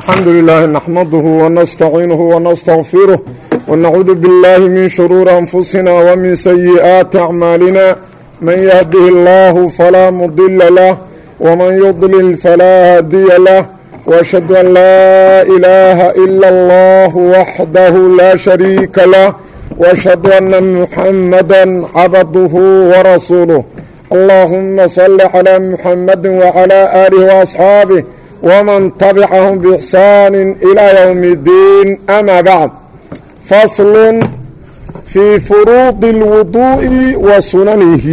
الحمد لله نحمده ونستعينه ونستغفره ونعوذ بالله من شرور أنفسنا ومن سيئات أعمالنا من يهده الله فلا مضل له ومن يضلل فلا هادي له وأشهد أن لا إله إلا الله وحده لا شريك له وأشهد أن محمدا عبده ورسوله اللهم صل على محمد وعلى آله وأصحابه ومن تبعهم بإحسان إلى يوم الدين أما بعد فصل في فروض الوضوء وسننه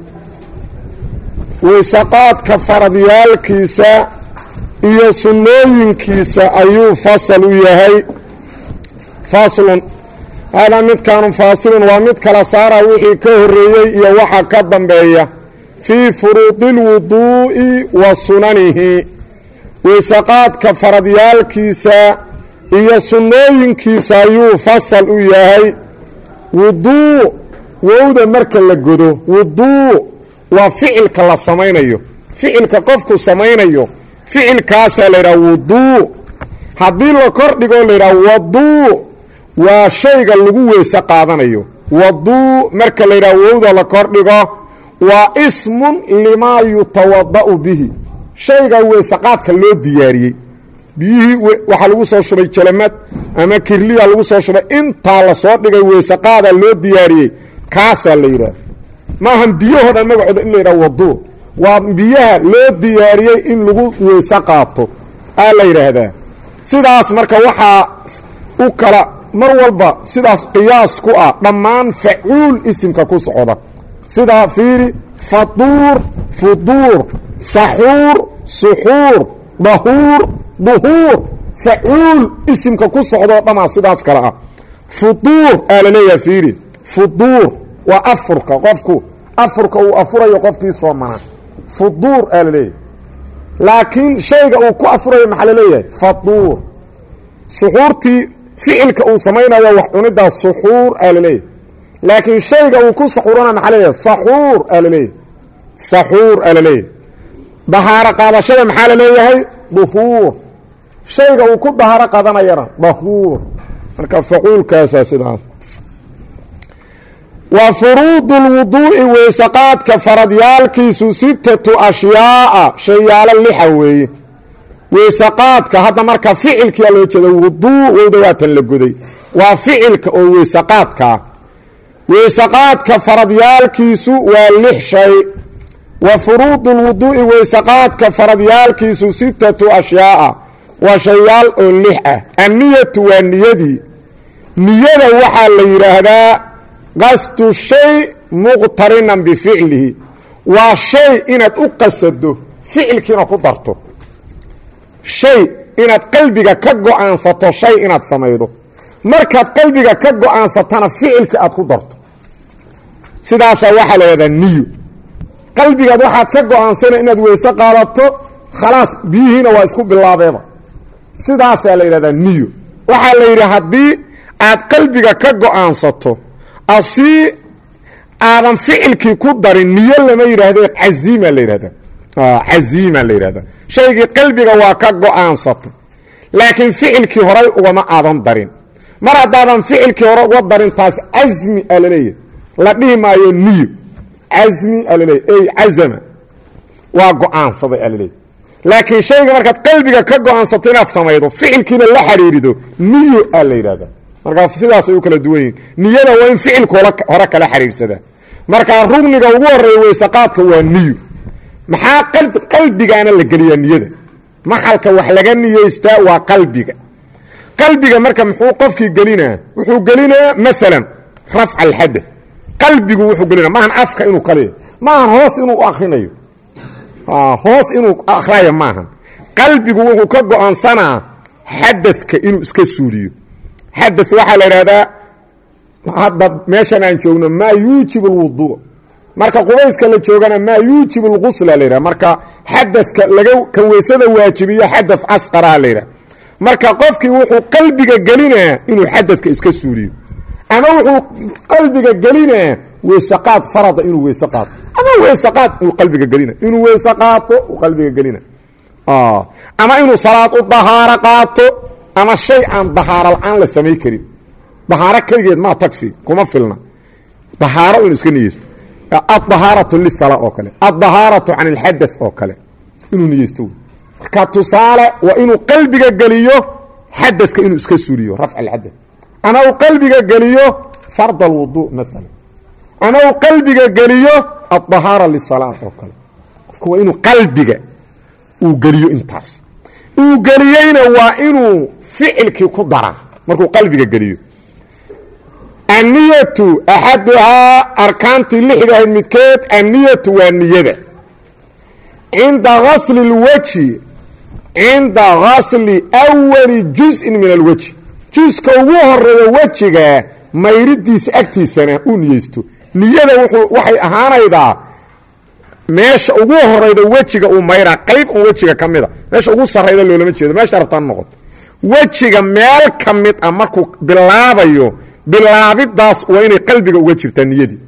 وسقاadka faradiyaalkiisa iyo sunnooyinkiisa ayuu fasal u yahay faslun haadaa midkaanu faasilun waa mid kala saara wixii ka horeeyey iyo waxa ka dambeeya fii furuudi اlwuduu'i wa sunanihi weysaqaadka faradyaalkiisa iyo sunnooyinkiisa ayuu fasal u yahay wuduu wowda marka la godo wuduu waa ficilka la samaynayo ficilka qofku samaynayo ficilkaasaa la yidhaha wuduu haddii la kor dhigoo la yidhaha waduu waa shayga lagu weyse qaadanayo waduu marka la yidhaha wowda la kor dhigo waa ismun limaa yutawada'u bihi shayga weysaqaadka loo diyaariyey biyihii waxaa lagu soo shubay jalamad ama kirliya lagu soo shubay intaa la soo dhigay weysaqaada loo diyaariyey kaasaa la yidhaha maahan biyahoo dhan magacooda in la yidhaha waduu waa biyaha loo diyaariyey in lagu weyse qaato aa la yidhaahdaa sidaas marka waxaa u kala mar walba sidaas qiyaas ku ah dhammaan facuul isimka ku socda sidaa fiiri faduur fuduur saxuur suxuur dahuur duhuur facuul isimka ku socdoo dhamaa sidaas kale ah fuduur aa la leeyaha fiiri fuduur waa afurka qofku afurka uu afurayo qofkii soomanaa fuduur aa la leeyahay laakiin shayga uu ku afurayo maxaa la leeyahay faduur suxuurtii ficilka uu samaynayo wax cunidaa suxuur aa la leeyahay laakiin shayga uu ku saxuurana maxaa leeyahay saxuur aa la leeyahay saxuur aa la leeyahay dahaaro qaadashada maxaa la leeyahay duhuur shayga uu ku dahaaro qadanayana dahuur marka facuulkaasaa sidaas wa furuudu lwuduu'i weysaqaadka faradyaalkiisu sittatu ashyaa'a shayaalo lixa weeye weysaqaadka hadda marka ficilkiyaa loo jeeda wuduu wowda waatan la goday waa ficilka oo weysaqaadkaa weysaqaadka faradyaalkiisu waa lix shay wa furuudu lwuduu'i weysaqaadka faradyaalkiisu sittatu ashyaa'a waa shayaal oo lix ah anniyatu waa niyadii niyada waxaa la yidhaahdaa qasdu shay muqtarinan bificlihi waa shay inaad u qasado ficilkiina ku darto shay inaad qalbiga ka go-aansato shay inaad samaydo markaad qalbiga ka go-aansatana ficilkii aad ku darto sidaasaa waxaa la yidhahdaa niyo qalbigaad waxaad ka go-aansana inaad weyse qaadato khalaas biyihiina waa isku bilaabeeba sidaasaa la yidhahdaa niyo waxaa la yidhi haddii aad qalbiga ka go-aansato asii aadan ficilkii ku darin niyo lama yidhaahdo caziima la yidhahda caziima la yidhahda shaygii qalbiga waa ka go-aansatay laakiin ficilkii horay ugama aadan darin mar haddaadan ficilkii hore uga darin taas casmi aa laleeyahay la dhihi maayo niyo casmi aa laleeyahy ey cazama waa go-aansaday aa laleeyahy laakiin shayga markaad qalbiga ka go-aansato inaad samaydo ficilkiina la xiriirido niyo aa la yidhahda markaa sidaasay u kala duwan yihin niyada waa in ficilku hore kala xiriirsadaa markaa rugniga ugu horeeya weysaqaadka waa niyo maxaa qalbigaana la geliyaa niyada maxalka wax laga niyeystaa waa qalbiga qalbiga marka muxuu qofkii gelinaa wuxuu gelinaa maalan rafca alxadath qalbigu wuxuu gelinaa maahan afka inuu kaliya maahan hoos inuu akrinayo hoos inuu akrayo maahan qalbigu wuxuu ka go-aansanaa xadadka inuu iska suuliyo xadath waxaa la idhahdaa hadda meeshan aan joogno maa yuujibu alwuduu marka qubayska la joogana maa yuujibu lgusla la yidhaha marka xadadka laga ka weysada waajibiyo xadath asqaraha la yidhaha marka qofkii wuxuu qalbiga gelinaa inuu xadadka iska suuliyo ama wuxuu qalbiga gelinaa weysaqaad farada inuu weyse qaato ama weysaqaad uu qalbiga gelina inuu weyse qaato uu qalbiga gelina ama inuu salaad u dahaaro qaato ama shay aan dahaaro la-aan la samay karin dahaaro keligeed maa tagfi kuma filna dahaaro inuu iska niyeysto addahaaratu lisala oo kale addahaaratu can ilxada oo kale inuu niyeysto marka tusaale waa inuu qalbiga geliyo xadadka inuu iska suuriyo rafc alxadad ama uu qalbiga geliyo fard alwudu maala ama uu qalbiga geliyo addahaara lisala oo kale qofku waa inuu qalbiga uu geliyo intaas uu geliyeyna waa inuu ficilkii ku daraa markuu qalbiga geliyo anniyatu axaduhaa arkaantii lixda ahayd midkeed anniyatu waa niyada cinda gasli اlwejhi cinda gasli awali juzءin min alwejhi juska ugu horeeya wejiga mayridiisa agtiisana uu niyeysto niyada waxay ahaanaydaa meesha ugu horayda wejiga uu mayraa qayb un wejiga ka mida meesha ugu sarayda loolama jeedo meesha rabtaan noqoto wejiga meel ka mid ah markuu bilaabayo bilaabidaas waa inay qalbiga uga jirtaa niyadii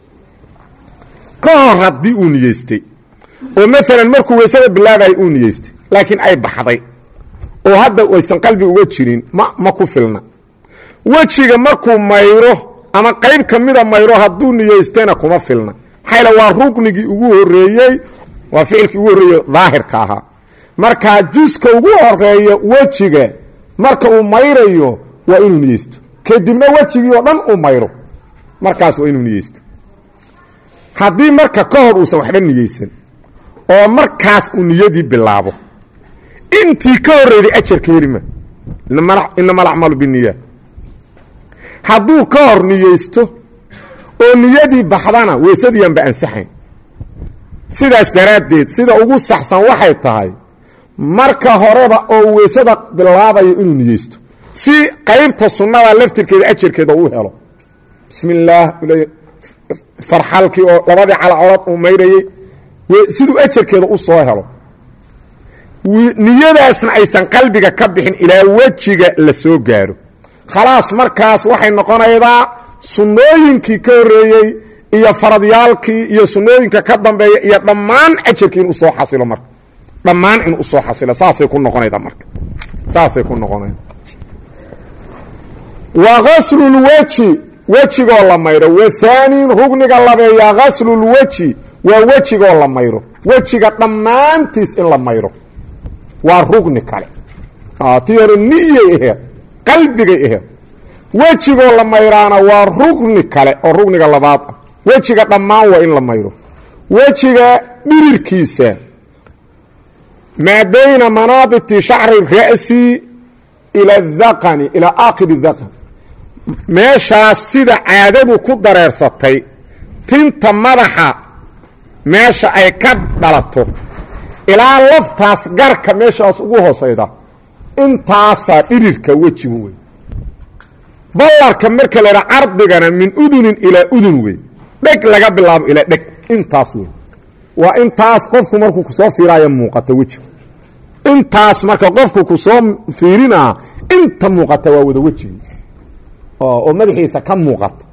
ka hor haddii uu niyeystay oo maalan markuu weysada bilaabayo uu niyeystay laakiin ay baxday oo hadda aysan qalbiga uga jirin ma ma ku filna wejiga markuu mayro ama qayb ka mida mayro hadduu niyeystayna kuma filna maxaa waa ruknigii ugu horeeyey waa ficilkii ugu horreeye daahirka ahaa markaa juska ugu horeeya wejiga marka uu mayrayo waa inuu niyeysto kadibna wejigii oo dhan uu mayro markaas waa inuu niyeysto haddii marka ka hor uusan waxba niyeysan oo markaas uu niyadii bilaabo intii ka horreyday ajarka helima inama alacmalu biniya hadduu ka hor niyeysto oo niyadii baxdana weysadiianba ansaxayn sidaas daraaddeed sida ugu saxsan waxay tahay marka horeba oo weysada bilaabayo inuu niyeysto si qaybta sunnada laftirkeeda ajarkeeda uu helo bismi illaah farxalkii oo labadii calcolad uu mayrayey siduu ajarkeeda u soo helo niyadaasna aysan qalbiga ka bixin ilaa wejiga la soo gaaro khalaas markaas waxay noqonaydaa sunnooyinkii ka horreeyey iyo faradyaalkii iyo sunnooyinka ka dambeeya iyo dhammaan ajarkii inuu soo xasilo marka dhammaan inuu usoo xasilo saasay ku noqonayda marka saasay ku noqonayda wa gaslulweji wejigoo la mayro wathaanin rugniga labeeya gaslulweji waa wejigoo la mayro wejiga dhammaantiis in la mayro waa rugni kale tii hore niyay aheed qalbigay aheed wejigoo la mayraana waa rugni kale oo rugniga labaad ah wejiga dhammaan waa in la mayro wejiga dhirirkiisa maa bayna manaabiti shacri ra'si ila adaqani ilaa aakhiri daqan meeshaas sida caadadu ku dareersatay tinta madaxa meesha ay ka dhalato ilaa laftaas garka meeshaas ugu hoosayda intaasaa dhirirka wejigu wey ballarka marka la ydhaa cardigana min udunin ilaa udun wey dheg laga bilaabo ilaa dheg intaas wey waa intaas qofku markuu kusoo fiiraayo muuqata wejigu intaas marka qofku kusoo fiirinaa inta muuqata waa wada wejigi oo madaxiisa ka muuqata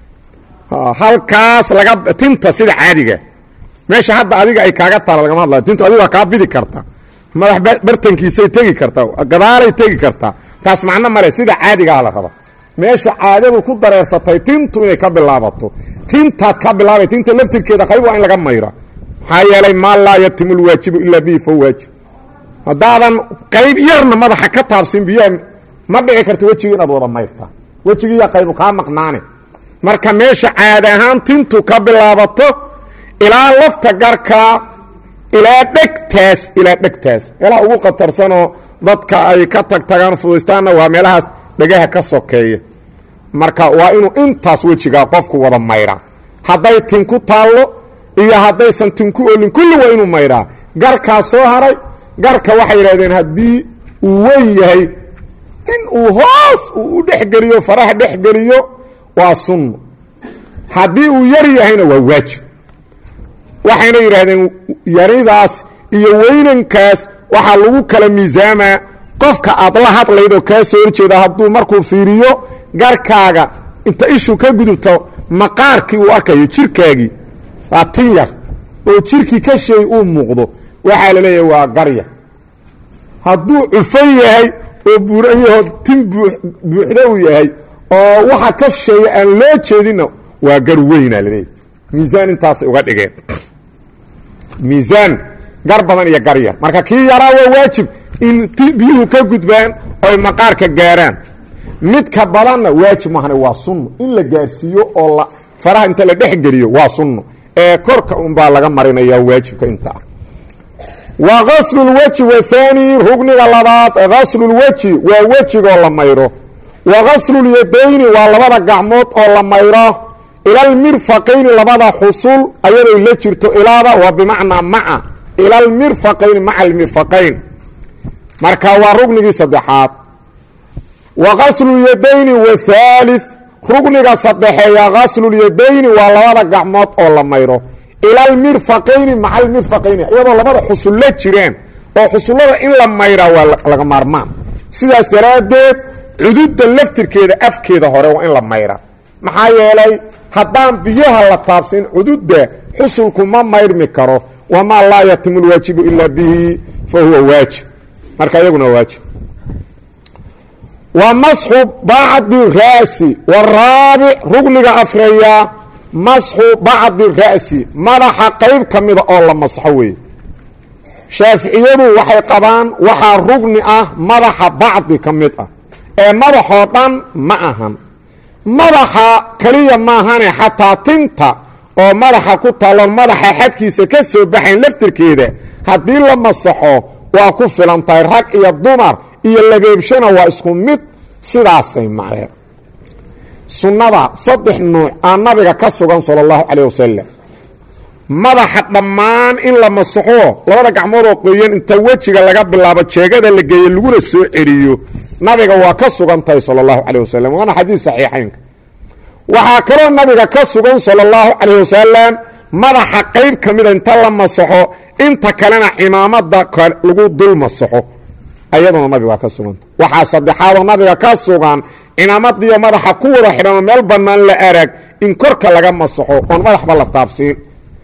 halkaas laga tinta sida caadiga meesha hadda adiga ay kaaga taala lagama hadlayo tintu adiga waa kaa bidi karta madax bartankiisay tegi kartaa gadaalay tegi kartaa taas macno male sida caadigaha la raba meesha caadadu ku dareersatay tintu inay ka bilaabato tintaad ka bilaabay tinta laftirkeeda qayb waa in laga mayra maxaa yeelay maa laa yatimu lwaajibu ilaa bihi fa waajib haddaadan qayb yarna madaxa ka taabsin biyaha ma dhici karto wejigi inaad wada mayrta wejigiiya qaybu kaa maqnaane marka meesha caadi ahaan tintu ka bilaabato ilaa lafta garkaa ilaa dhegtaas ilaa dhegtaas meelaha ugu khatarsanoo dadka ay ka tag tagaan fudaystaanna waa meelahaas dhegaha ka sokeeya marka waa inuu intaas wejigaa qofku wada mayraa hadday tin ku taallo iyo haddaysan tin ku olin kulli waa inuu mayraa garkaa soo haray garka waxay yidhahdeen haddii uu weyn yahay in uu hoos uu u dhexgeliyo faraha dhexgeliyo waa sunno haddii uu yar yahayna waa waajib waxayna yidhaahdeen yaridaas iyo weynankaas waxaa lagu kala miisaamaa qofka aad la hadlayd oo kaa soo horjeeda hadduu markuu fiiriyo garkaaga inta ishu ka gudubto maqaarkii uu arkayo jirkaagii waa tin yar oo jirkii ka sheey uu muuqdo waxaa la leeyahay waa garya hadduu cufan yahay oo buuran yahoo tin buuxda uu yahay oo waxa ka shisheeya aan loo jeedinna waa gar weynaa laleeyahy miisaan intaasay uga dhigeen miisaan gar badan iyo gar yar marka kii yaraa waa waajib in biyuhu ka gudbaan oy maqaarka gaaraan midka badanna waajib mahane waa sunno in la gaarsiiyo oo la faraha inta la dhex geliyo waa sunno ee korka unbaa laga marinaya waajibka intaa wa gaslulweji wahaani rugniga labaad gaslulweji waa wejigoo la mayro wa gaslulyadayni waa labada gacmood oo la mayro ilalmirfaqayni labada xusul ayaday la jirto ilaada waa bimacnaa maca ilalmirfaqayni maca almirfaqayn marka waa rugnigii saddexaad wa gaslulyadayni wathaalith rugniga saddexeeya gaslulyadayni waa labada gacmood oo la mayro ilalmirfaqayni maca almirfaqayni iyadoo labada xusul la jiraan oo xusullada in la mayraa waa laga maarmaan sidaas daraaddeed cududda laftirkeeda afkeeda hore waa in la mayra maxaa yeelay haddaan biyaha la taabsin cududda xusulku ma mayrmi karo wamaa laa yatimu lwaajibu ilaa bihi fa huwa waajib marka iyaguna waajib wa masxu bacdi ra'si waraabic rugniga afreeya masxu bacdi ra'si madaxa qayb ka mida oo la masxo weeye shaaficiyadu waxay qabaan waxaa rugni ah madaxa bacdi ka mid ah ee madaxoo dhan ma ahan madaxa keliya maahane xataa tinta oo madaxa ku taalloon madaxa xadkiisa ka soo baxayn laftirkeeda haddii la masaxo waa ku filan tahay rag iyo dumar iyo labeebshana waa isku mid sidaasay macneen sunnada saddex nuuc aa nabiga ka sugan sala allahu calayh wasalam madaxa dhammaan in la masaxo labada gacmoodoo qoyan inta wejiga laga bilaabo jeegada la geeye laguna soo celiyo nabiga waa ka sugan tahay sala allahu calayh wasalam waana xadiis saxiixaynka waxaa kaloo nabiga ka sugan sala allahu calayh wasalam madaxa qayb ka mida inta la masaxo inta kalena cimaamada lagu dul masaxo ayaduna nabiga waa ka suganta waxaa saddexaadoo nabiga ka sugan cimaamadiiyo madaxa ku wada xidhanoo meel bannaan la arag in korka laga masaxo oon madaxba la taabsiin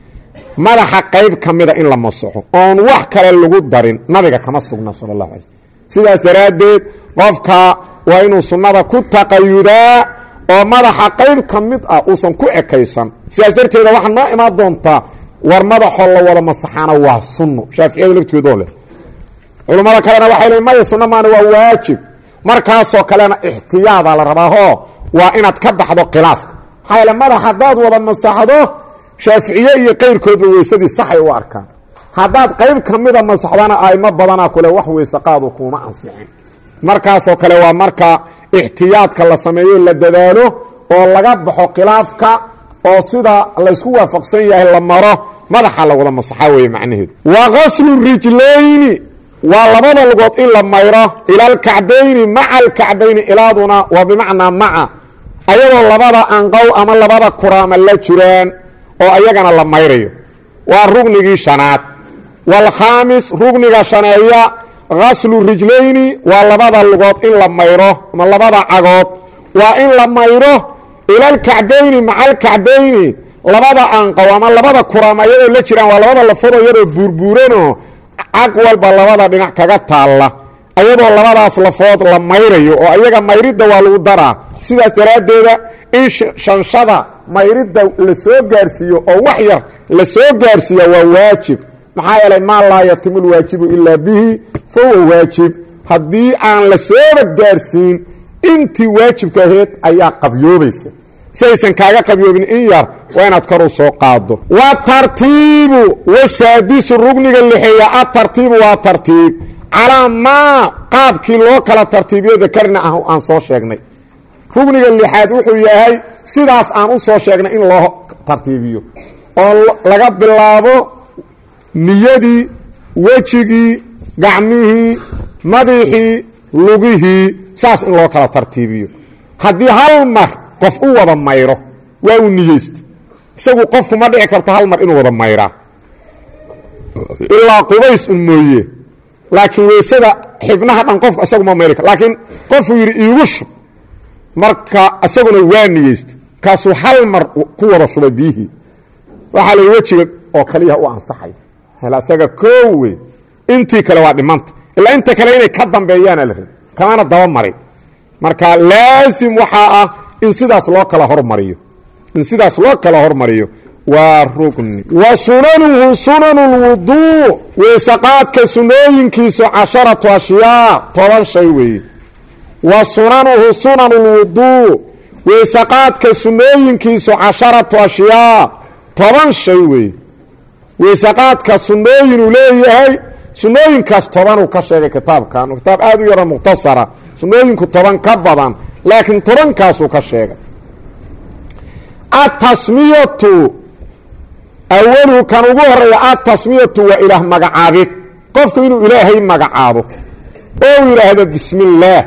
madaxa qayb ka mida in la masaxo oon wax kale lagu darin nabiga kama sugna sala allahu alay sidaas daraaddeed qofka waa inuu sunnada ku taqayudaa oo madaxa qayb ka mid ah uusan ku ekaysan sidaas darteeda waxaa noo imaan doontaa war madaxoo la wada masaxaana waa sunno shaaficiyada laftigoodoo leh culummada kalena waxay leein maya sunno maana waa waajib markaasoo kalena ixtiyaadaa la rabaahoo waa inaad ka baxdo khilaafka maxaa yaele madax haddaad wada masaxdo shaaficiye iyo qayrkoodba weysadii saxay u arkaan haddaad qayb ka mida masaxdana aimo badanaa kule wax weysaqaadu kuuma ansixin markaasoo kale waa marka ixtiyaadka la sameeyo la dadaalo oo laga baxo khilaafka oo sida laysku waafaqsan yahay la maro madaxa la wada masaxa weeye macnaheedu wa gaslu rijlayni waa labada lugood in la mayro ila alkacbayni maca alkacbayni ilaaduna waa bimacnaa maca ayadoo labada anqow ama labada kuraama la jiraan oo ayagana la mayrayo waa rugnigii shanaad waalkhaamis rugniga shaneeya gaslu rijlayni waa labada lugood in la mayro ama labada cagood waa in la mayro ilalkacbayni maca alkacbayni labada anqow ama labada kuraama ayadoo la jiraan waa labada lafoodoo iyadoo buurbuuranoo cag walba labada dhinac kaga taalla ayadoo labadaas lafood la mayrayo oo ayaga mayridda waa lagu daraa sidaas daraaddeeda in shanshada mayridda la soo gaarsiiyo oo wax yar la soo gaarsiiya waa waajib maxaa yeelay maa laa yatimu lwaajibu ilaa bihi fa huwa waajib haddii aan la sooba gaarsiin intii waajibka aheyd ayaa qabyoobaysa si aysan kaaga qabyoobin in yar waa inaad kor u soo qaado wa tartiibu wasaadisu rugniga lixeeya atartiibu waa tartiib calaa maa qaabkii loo kala tartiibiyo dakarna ah aan soo sheegnay rugniga lixaad wuxuu yahay sidaas aan u soo sheegnay in loo tartiibiyo oo laga bilaabo niyadii wejigii gacmihii madaxii lugihii saas in loo kala tartiibiyo haddii hal mar qof u wada mayro waa uu niyeysta isagu qofku ma dhici karto hal mar inuu wada mayraa ilaa qubays un mooye laakiin weysada xibnaha dhan qofku isagu ma mayri kar laakiin qofuu yidhi iigu shub marka isaguna waa niyeysta kaasuu hal mar ku wada shubay biyihii waxaa la wejiga oo kaliya u ansaxay hel isaga koo wey intii kale waa dhimanta ilaa inta kale inay ka dambeeyaana la rabi kamana daba marin marka laasim waxaa ah in sidaas loo kala hormariyo in sidaas loo kala hormariyo waa rugni wa sunanuhu sunanu lwuduu weysaqaadka sunooyinkiisu casharatu ashyaa toban shay weeye wa sunanuhu sunanu lwuduu weysaqaadka sunooyinkiisu casharatu ashyaa toban shay weeye weysaqaadka sunooyinuu leeyahay sunooyinkaas tobanuu ka sheegay kitaabkan kitaab aad u yaro mukhtasara sunooyinku toban ka badan laakiin tobankaasuu ka sheegay atasmiyatu awaluhu kan ugu horeeya atasmiyatu waa ilaah magacaabid qofku inuu ilaahay magacaabo oo u yidhaahdo bismi illaah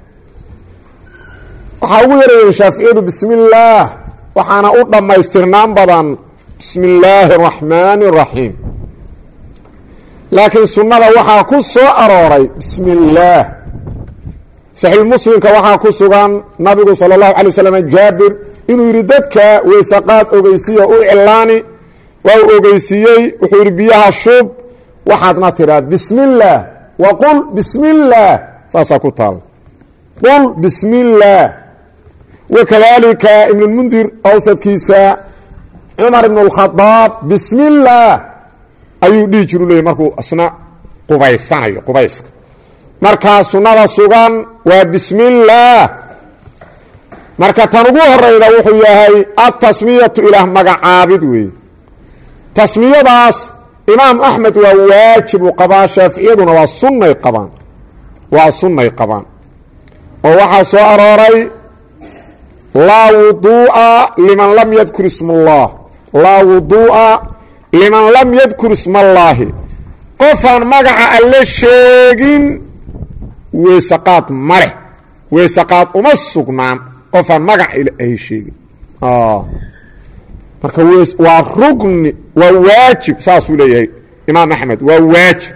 waxaa ugu yarayeen shaaficiyadu bismi illaah waxaana u dhammaystirnaan badan bismi illaahi araxmaani araxiim laakiin sunnada waxaa ku soo arooray bismi illaah saxiixmuslimka waxaa ku sugan nabigu sala allahu alay wasalam jaabir inuu yidhi dadka weysaqaad ogeysiya u cilaani waa uu ogeysiiyey wuxuu yidhi biyaha shub waxaadna tidhaa bismi illaah wa qul bismi illaah saasaa ku taala qul bismi illaah wakadalika ibnulmundir awsadkiisa cumar ibn اlkhadaab bismi illaah ayuu dhihi jiru leeyay markuu isna qubaysanayo qubayska markaa sunnada sugan waa bismi illaah marka tan ugu horeyda wuxuu yahay atasmiyatu ilaah magacaabid weeye tasmiyadaas imaam axmed waa waajibu qabaa shaaficiyaduna waa sunnay qabaan waa sunnay qabaan oo waxaa soo arooray laa wuduu'a liman lam yadkur isma allah laa wuduu'a liman lam yadkur isma allaahi qofaan magaca alle sheegin weysaqaad ma leh weysaqaad uma sugnaan qofaan magaca ilaahay sheegin marka waa rugni waa waajib saasuu leeyahay imaam axmed waa waajib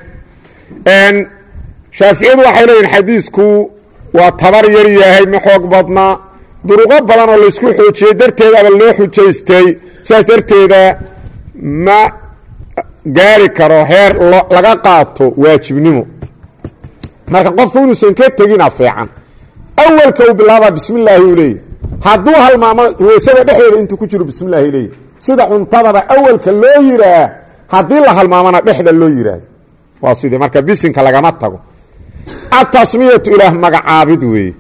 shaaficiyadu waxay leeyihin xadiisku waa tabar yar yahay ma xoog badnaa duruqo badan oo laysku xoojiyey darteedaba loo xujaystay saas darteeda ma gaari karo heer laga qaato waajibnimo marka qofku inuusan ka tegina fiican awalka uu bilaabaa bismi illaahi uu leeyahy hadduu halmaamo weysada dhexdeeda intuu ku jiro bismi illaahi leeyahy sida cuntadaba awalka loo yiraa haddii la halmaamona dhexda loo yiraahdo waa sidii marka bisinka lagama tago atasmiyatu ilaah magacaabid weeye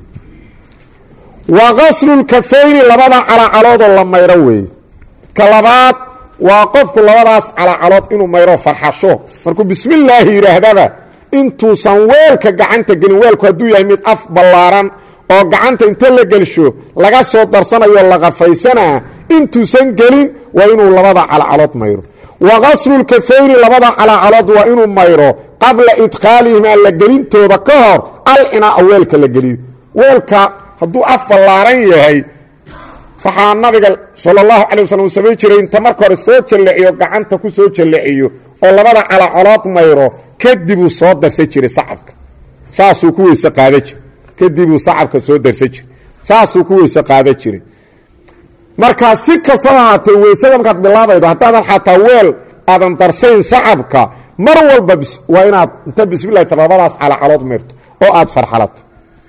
wa qaslulkafayni labada calacaloodoo la mayro weeye ka labaad waa qofku labadaas calacalood inuu mayro farxasho markuu bismi illaahi yidhaahdaba intuusan weelka gacanta gelin weelku hadduu yahay mid af ballaaran oo gacanta inta la gelsho laga soo darsanayo la qafaysanaa intuusan gelin waa inuu labada calacalood mayro wa qaslulkafayni labada calacalood waa inuu mayro qabla idkhaalihima la gelintooda ka hor alcinaa weelka la geliyo weelka hadduu af ballaaran yahay waxaa nabiga sala allahu calay waslm uu samayn jiray inta marka hore soo jalleciyo gacanta ku soo jalleciyo oo labada calacalood mayro kadibuu soo darsan jiray sacabka saasuu ku weyse qaada jiray kadibuu sacabka soo darsan jiray saasuu ku weyse qaada jiray markaa si kastaba haatee weysada markaad bilaabaydo haddaadan xataa weel aadan darsayn sacabka mar walba waa inaad inta bismillahi ta labadaas calacalood mayrto oo aad farxalato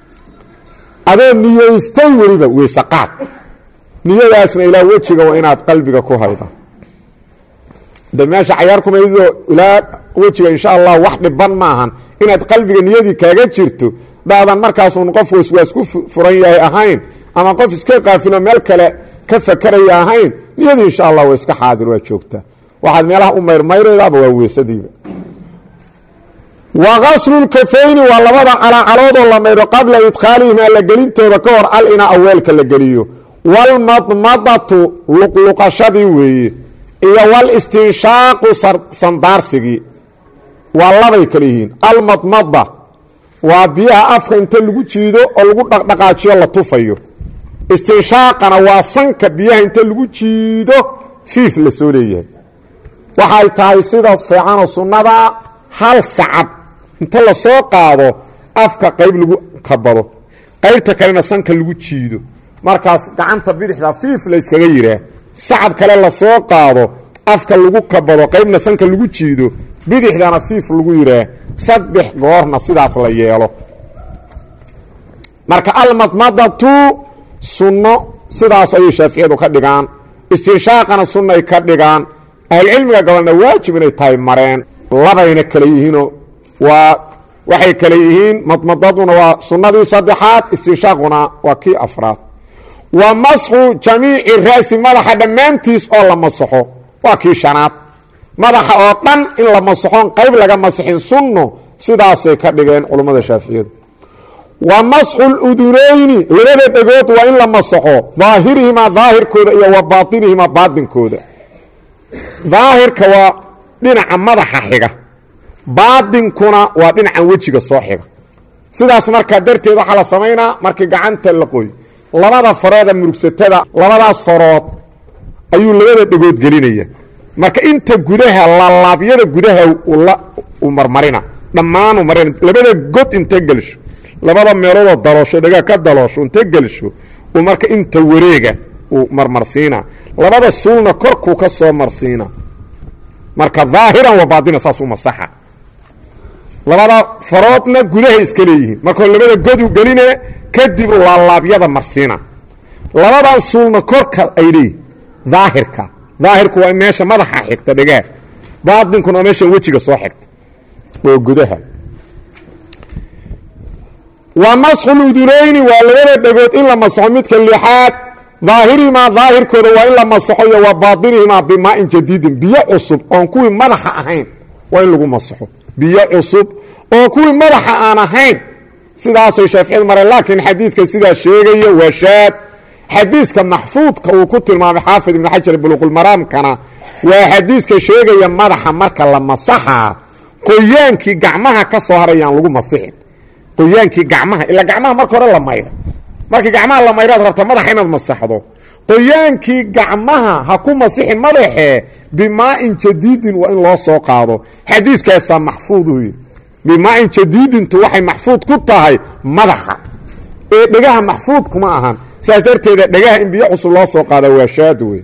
adoo niyeystay weliba weyse qaad niyadaasna ilaa wejiga waa inaad qalbiga ku hayda de meesha cayaar kumaydoo ilaa wejiga insha allah wax dhiban maahan inaad qalbiga niyadii kaaga jirto daadan markaasuun qof waswaas ku furan yahay ahayn ama qof iska qaafilo meel kale ka fakeraya ahayn niyadii insha allah waa iska xaadir waa joogtaa waxaad meelaha u mayrmayreedaaba waa weysadiiba wa qaslulkafayni waa labada calacaloodoo la mayro qabla idkhaalihima la gelintooda ka hor al inaa aweelka la geliyo walmadmadatu luqluqashadii weeye iyo walistinshaaqu sandaarsigii waa labay kale yihiin almadmada waa biyaha afka inta lagu jiido oo lagu dhaqdhaqaajiyo la tufayo istinshaaqana waa sanka biyaha inta lagu jiido fiif la soo leeyahay waxay tahay sida fiicanoo sunnada hal sacab inta la soo qaado afka qayb lagu kabado qaybta kalena sanka lagu jiido markaas gacanta bidixda fiif la yskaga yihaa sacab kale la soo qaado afka lagu kabado qaybna sanka lagu jiido bidixdana fiif lagu yidhaah saddex goorna sidaas la yeelo marka almadmadatu sunno sidaas ayay shaaficiyadu ka dhigaan istinshaaqana sunnay ka dhigaan ahlcilmiga gabalna waajib inay tahay mareen labayna kale yihiinoo waa waxay kale yihiin madmadaduna waa sunnadii saddexaad istinshaaquna waa kii afraad wa masxu jamiici raasi madaxa dhammaantiis oo la masaxo waa kii shanaad madaxa oo dhan in la masaxoon qayb laga masixin sunno sidaasay ka dhigeen culummada shaaficiyadu wa masxu ludunayni labada dhegood waa in la masaxo daahirihimaa daahirkooda iyo wa baatinihimaa baatinkooda daahirka waa dhinaca madaxa xiga baadinkuna waa dhinacan wejiga soo xiga sidaas markaa darteed waxaa la samaynaa markii gacanta la qoy labada farooda murugsatada labadaas farood ayuu labada dhegood gelinaya marka inta gudaha laalaabyada gudaha u marmarina dhammaanu marina labada god inta gelsho labada meeloodoo daloosho dhagaa ka daloosho inta gelsho uu marka inta wareega uu marmarsiina labada suulna korkuu ka soo marsiina marka daahiran wa baadina saasuu masaxa labada faroodna gudahay iska leeyihiin markoo labada godu geline kadib laalaabyada marsiina labadan suulna korka ay leeyihin daahirka daahirku waa meesha madaxa xigta dhegaa baadinkuna waa meesha wejiga soo xigta oo gudaha wa masxu ludunayni waa labada dhegood in la masaxo midka lixaad daahirihimaa daahirkooda waa in la masaxo iyo wa baatinihimaa bimaa'in jadiidin biyo cusub oon kuwii madaxa ahayn waa in lagu masaxo biyo cusub oo kuwii madaxa aan ahayn sidaasay shaaficiyadu mareen laakiin xadiidka sidaa sheegaya waa shaad xadiiska maxfuudka uu ku tilmaamay xaafid ibnu xajar buluqulmaraamkana waa xadiiska sheegaya madaxa marka la masaxaa qoyaankii gacmaha ka soo harayaan lagu masixin qoyaankii gacmaha ilaa gacmaha marka hore la mayra markii gacmaha la mayraad rabta madaxa inaad masaxdo qoyaankii gacmaha ha ku masixin madaxee bimaa'in jadiidin waa in loo soo qaado xadiiskaasaa maxfuuduhu bimaa'in jadiidintu waxay maxfuud ku tahay madaxa ee dhegaha maxfuud kuma ahan saas darteeda dhegaha in biyo cusub loo soo qaada waa shaad wey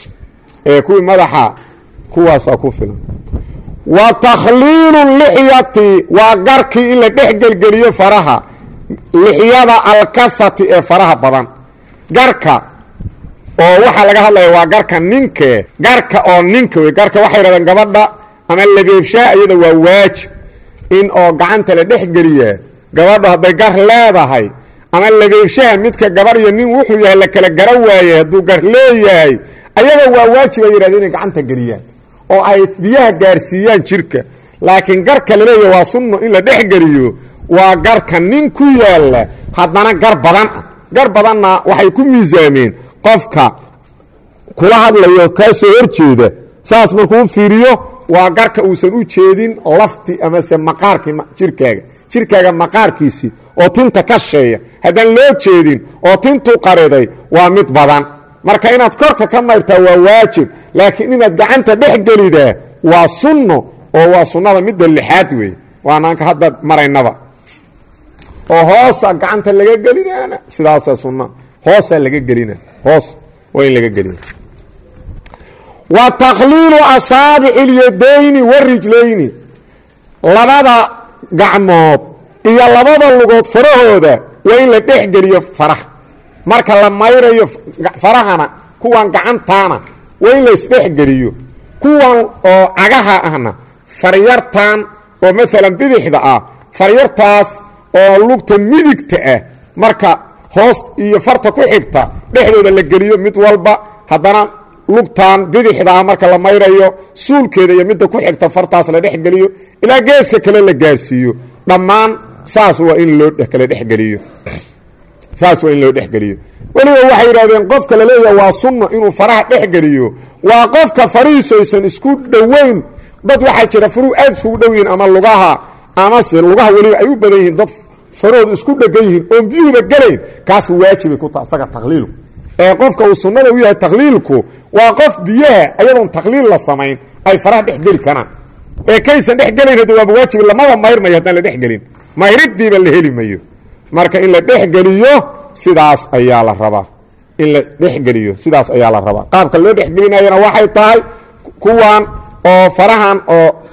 ee kuwii madaxa kuwaasaa ku filan wa takhliilu lixyati waa garkii in la dhex gelgeliyo faraha lixyada alkahati ee faraha badan garka oo waxaa laga hadlaya waa garka ninke garka oo ninka wey garka waxay yidhahdeen gabadha ama labeebshaa iyada waa waajib in oo gacanta la dhex geliyaa gabadha hadday gar leedahay ama labeebshaha midka gabar iyo nin wuxuu yahay la kala gara waayey hadduu gar leeyahay ayaga waa waajib ay yidhahdeen inay gacanta geliyaan oo ay biyaha gaarsiiyaan jirka laakiin garka laleeyahy waa sunno in la dhex geliyo waa garka nin ku yaalla haddana gar badan ah gar badanna waxay ku miisaameen qofka kula hadlayo kaa soo horjeeda saas markuu fiiriyo waa garka uusan u jeedin lafti amase maqaarkii jirkaaga jirkaaga maqaarkiisii oo tinta ka sheeya haddaan loo jeedin oo tintuu qariday waa mid badan marka inaad korka ka mayrtaa waa waajib laakiin inaad gacanta dhex gelidaa waa sunno oo waa sunnada midda lixaad weeye waanaanka hadda maraynaba oo hoosa gacanta laga gelinaana sidaasaa sunna hoosaa laga gelina hoos waa in laga gelina wa takhliilu asaabici اlyadayni warijlayni labada gacmood iyo labada lugood farahooda waa in la dhex geliyo faraha marka la mayrayo farahana kuwan gacantaana waa in la isdhexgeliyo kuwan oo cagaha ahna faryartan oo maalan bidixda ah faryartaas oo lugta midigta ah marka hoos iyo farta ku xigta dhexdooda la geliyo mid walba haddana lugtan bidixda ah marka la mayrayo suulkeeda iyo midda ku xigta fartaas la dhexgeliyo ilaa geeska kale la gaarsiiyo dhammaan saas waa in loo kala dhexgeliyo saas waa in loo dhexgeliyo weliba waxay yidhahdeen qofka la leeyaha waa sunno inuu faraha dhexgeliyo waa qofka farihiisu aysan isku dhoweyn dad waxaa jira faruhu aad iskugu dhow yihiin ama lugaha amase lugaha weliba ay u badan yihiin dad farahooda isku dhegan yihiin oon biyuhuba gelayn kaas waajibay ku taha isaga takhliilku ee qofka uu sunnada u yahay takhliilku waa qof biyaha ayadoon takhliil la samayn ay faraha dhex geli karaan ee kaysan dhex gelayn hadda waaba waajib lamaba mayrmayo haddaan la dhexgelin mayridiiba la heli mayo marka in la dhexgeliyo sidaas ayaa la rabaa in la dhexgeliyo sidaas ayaa la rabaa qaabka loo dhexgelinayana waxay tahay kuwan oo farahan oo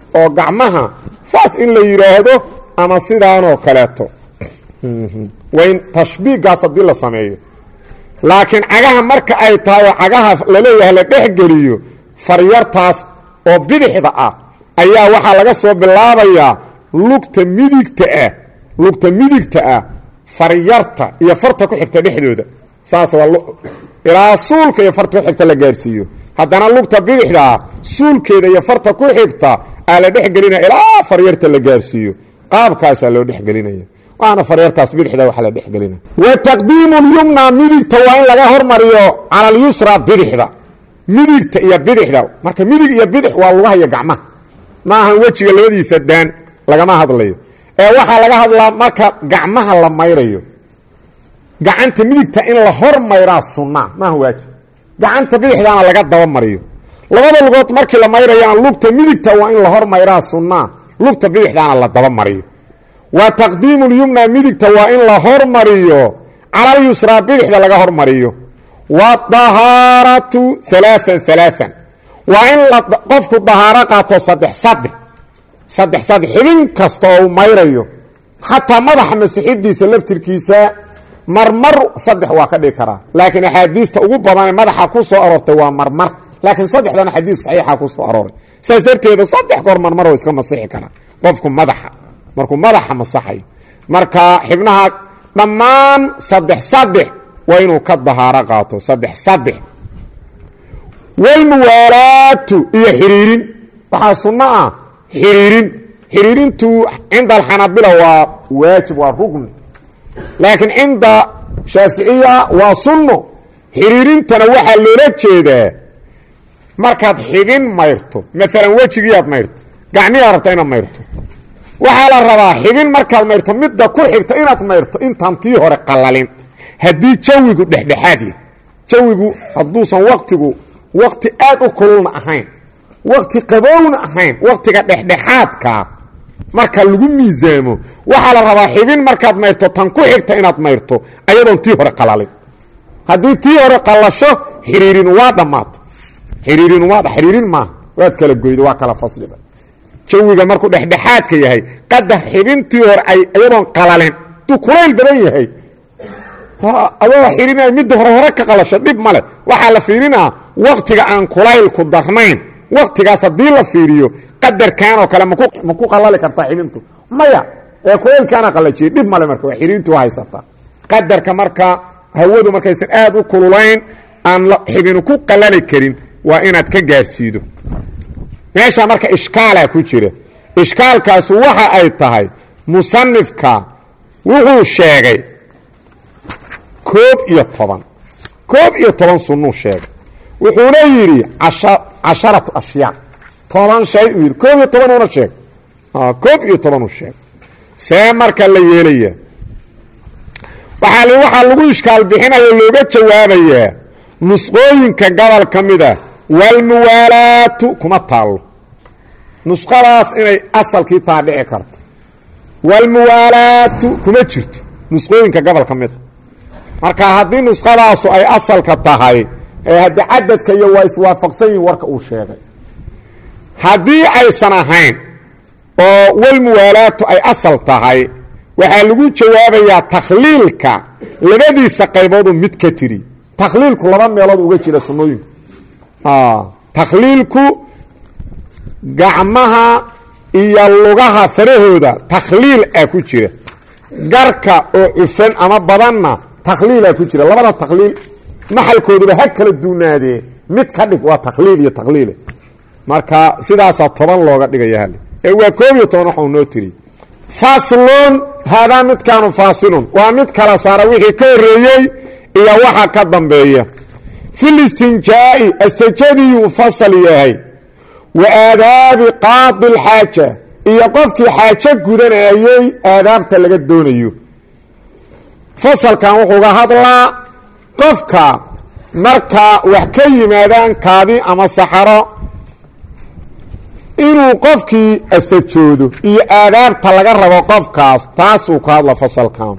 oo gacmaha saas in la yidhaahdo ama sidaanoo kaleeto wayn tashbiigaas haddii la sameeyo laakiin cagaha marka ay tahay oo cagaha laleeyahay la dhexgeliyo faryartaas oo bidixda ah ayaa waxaa laga soo bilaabayaa lugta midigta ah lugta midigta ah faryarta iyo farta ku xigta dhexdooda saas waa ilaa suulka iyo farta ku xigta la gaarsiiyo haddana lugta bidixda ah suulkeeda iyo farta ku xigta aa la dhexgelinaya ilaa faryarta la gaarsiiyo qaabkaasaa loo dhexgelinaya waana faryartaas bidixda waxa la dhexgelinaya wa taqdiimu lyumna midigta waa in laga hormariyo cala alyusra bidixda midigta iyo bidixda marka midig iyo bidix waa lugaha iyo gacmaha maahan wejiga labadiisa daan lagama hadlayo ee waxaa laga hadlaa marka gacmaha la mayrayo gacanta midigta in la hor mayraa sunnaa maaha waajib gacanta bidixdaana laga daba mariyo labada lugood markii la mayrayana lugta midigta waa in la hor mayraa sunnaa lugta bidixdaana la daba mariyo wa taqdiimu lyumna midigta waa in la hormariyo calalyusraa bidixda laga hormariyo wadahaaratu alaaan alaaan waa in qofku dahaaro qaato saddex saddex saddex saddex xibin kasta oo uu mayrayo xataa madaxa masixidiisa laftirkiisa marmar saddex waa ka dhigi karaa laakiin axaadiista ugu badanee madaxa ku soo aroortay waa marmar laakiin saddexdan axaadiis saxiixa ku soo arooray saas darteeda saddex goor marmar oo iska masixi karaa qofku madaxa markuu madaxa masaxayo marka xibnaha dhammaan saddex saddex waa inuu ka dahaaro qaato saddex saddex walmuwaalaatu iyo xiriirin waxaa sunno ah xiriirin xiriirintu cinda alxanabila waa waajib waa rugni laakiin cinda shaaficiya waa sunno xiriirintana waxaa loola jeedaa markaad xibin mayrto maalan wejigiiaad mayrto gacmiyaa rabta inaad mayrto waxaa la rabaa xibin markaad mayrto midda ku xigta inaad mayrto intaan tii hore qalalin haddii jawigu dhexdhexaad yahy jawigu hadduusan waktigu wakti aad u kululna ahayn wakti qabowna ahayn waktiga dhexdhexaadkaa marka lagu miisaamo waxaa la rabaa xibin markaad mayrto tan ku xigta inaad mayrto ayadoon tii hore qalalin haddii tii hore qalasho xiriirin waa dhammaato xiriirin waa xiriirin maaha waad kala goydo waa kala fasliba jawiga markuu dhexdhexaadka yahay qadar xibintii hore ay iyadoon qalalin duu kulayl badan yahay adoo xirinaya midda hore hore ka qalasho dhib male waxaa la fiirinaa waktiga aan kulaylku darnayn waktigaas haddii la fiiriyo qadarkan oo kale ma ku qalali kartaa xibintu maya ee kulaylkaana qalajiyay dhib male marka waa xiriintu haysataa qadarka marka hawadu markaysan aad u kululayn aan xibinu ku qalali karin waa inaad ka gaarsiido meesha marka ishkaalaa ku jira ishkaalkaasu waxa ay tahay musanifka wuxuu sheegay koob iyo toban koob iyo toban sunnuu sheegay wuxuuna yidhi casharatu ashyaa toban shay uu yidhi koob iyo toban una sheeg koob iyo toban uu sheegay see marka la yeelaya waaa waxaa lagu ishkaal bixinayo looga jawaabayaa nusqooyinka gobol ka mid ah walmuwaalaatu kuma taallo nusqadaas inay asalkii taa dhici karto walmuwaalaatu kuma jirto nusqooyinka gobol ka mid a marka haddii nusqadaasu ay asalka tahay ee haddi cadadka iyo waa iswaafaqsan yihin warka uu sheegay haddii aysan ahayn oo walmuwaalaatu ay asal tahay waxaa lagu jawaabayaa takhliilka labadiisa qayboodu mid ka tiri takhliilku laba meelood uga jira sunnooyinku takhliilku gacmaha iyo lugaha farahooda takhliil ah ku jira garka oo cufan ama badanna takhliilaa ku jira labada takhliil maxalkooduba ha kala duunaadee mid ka dhig waa takhliil iyo takhliile marka sidaasaa toban looga dhigaya hal ee waa koob iyo toban waxau noo tiri faslun haadaa midkaanu faasilun waa mid kala saara wixii ka horreeyey iyo waxa ka dambeeya fil istinjaa'i astajadiyuu fasal yahay wa aadaabi qaadi lxaaja iyo qofkii xaajo gudanayay aadaabta laga doonayo fasalkan wuxuuga hadlaa qofka marka wax ka yimaadaan kaadi ama saxaro inuu qofkii asajoodo iyo aadaabta laga rabo qofkaas taasuu ka hadla fasalkan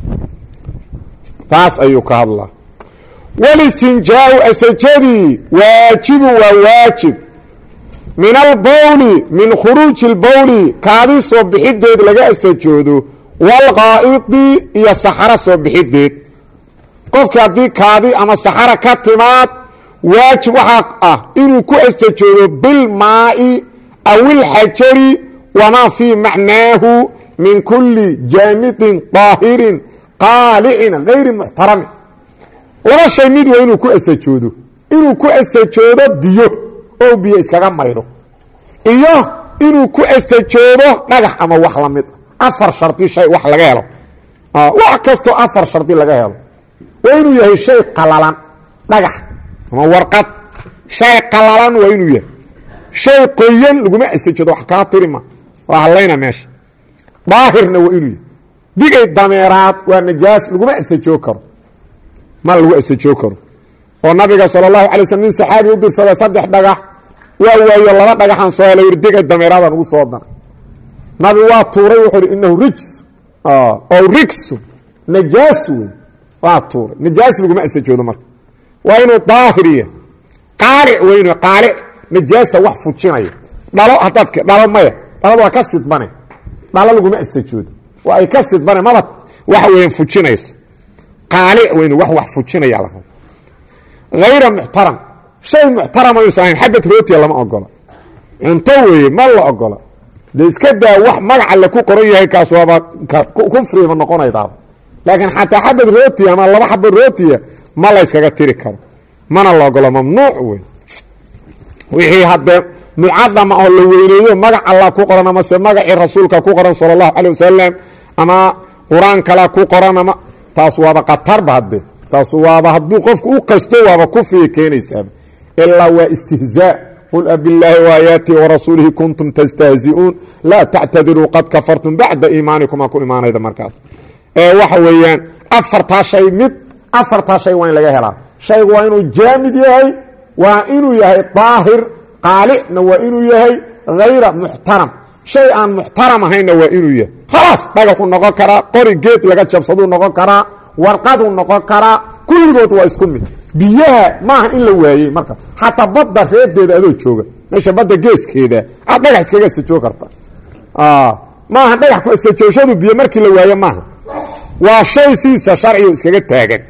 taas ayuu ka hadlaa walistinjaau asajadii waajibu waa waajib min albawli min khuruuji اlbawli kaadi soo bixideed laga astajoodo wاlqaa'idi iyo saxaro soo bixideed qofki haddii kaadi ama saxara ka timaad waajib waxaa ah inuu ku astajoodo bilmaa'i aw ilxajari wamaa fii macnaahu min kuli jaamidin طaahirin qaalicin hayri muxtaramin laba shay mid waa inuu ku astajoodo inuu ku astajoodo biyo oo biyo iskaga maydho iyo inuu ku astajoodo dhagax ama wax la mid afar shardi shay wax laga helo wax kastoo afar shardi laga helo waa inuu yahay shay qalalan dhagax ama warqad shay qalalan waa inuu yahay shay qoyan laguma astajoodo wax kaa tirima waa hadlayna meesha daahirna waa inuu yahay digay dameeraad waa najaas laguma astajoo karo ma lagu astajoo karo oo nabiga sal اlahu alay slm nin saxaabi u dirsaday saddex dhagax waa waayo laba dhagaxaan soo helay yidhi digay dameeraadaan ugu soo dana nabi waa tuuray wuxuu ihi inahu rijs oo rigsu najaas wey waa tuuray najaas laguma astajoodo marka waa inuu daahiriya qaalic weynu qaalic najaasta wax fujinaya dhalo haddaad dhalo maya dhalada waa ka sidbane dhalo laguma astajoodo waa ay ka sidbane maba waxa weeyaan fujinayso qaalic weynu wax wax fujinaya la rabo hayra muxtaram shay muxtarama yuusan ahayn xabad rootiya lama ogola cunto weeye ma la ogola dee iska daa wax magaca la ku qoran yahay kaas waaba kufriba noqonaydaaba laakiin xataa xabad rootiya ama laba xabad rootiya ma la yskaga tiri karo mana la ogola mamnuuc wey wixii haddee mucadama oo la weyneeyo magac allah ku qoran amase magacii rasuulka ku qoran sala allahu calay wasalam ama qur-aan kala ku qoran ama taas waaba khatarba hadde taas waaba hadduu qofku u qasto waaba kufriga keenaysaaba ilaa waa istihzaa qul abilaahi waaayaatihi warasuulihi kuntum tastahzi'uun laa tactadiruu qad kafartum bacda iimaanikum aa ku imaanayda markaas ee waxa weeyaan afartaa shay mid afartaa shay waa in laga helaa shaygu waa inuu jaamid yahay waa inuu yahay daahir qaalicna waa inuu yahay hayra muxtaram shay aan muxtaram ahaynna waa inuu yahay khalaas dhagaxuu noqon karaa qori geed laga jabsaduu noqon karaa warqaduu noqon karaa kulligood waa isku mid biyaha maaha in la waayey marka xataa badda reedeeda adoo jooga meesha badda geeskeeda aad dhagax iskaga astajoo karta maaha dhagax ku astajooshadu biyo markii la waayo maaha waa shay siisa sharcigu iskaga taagan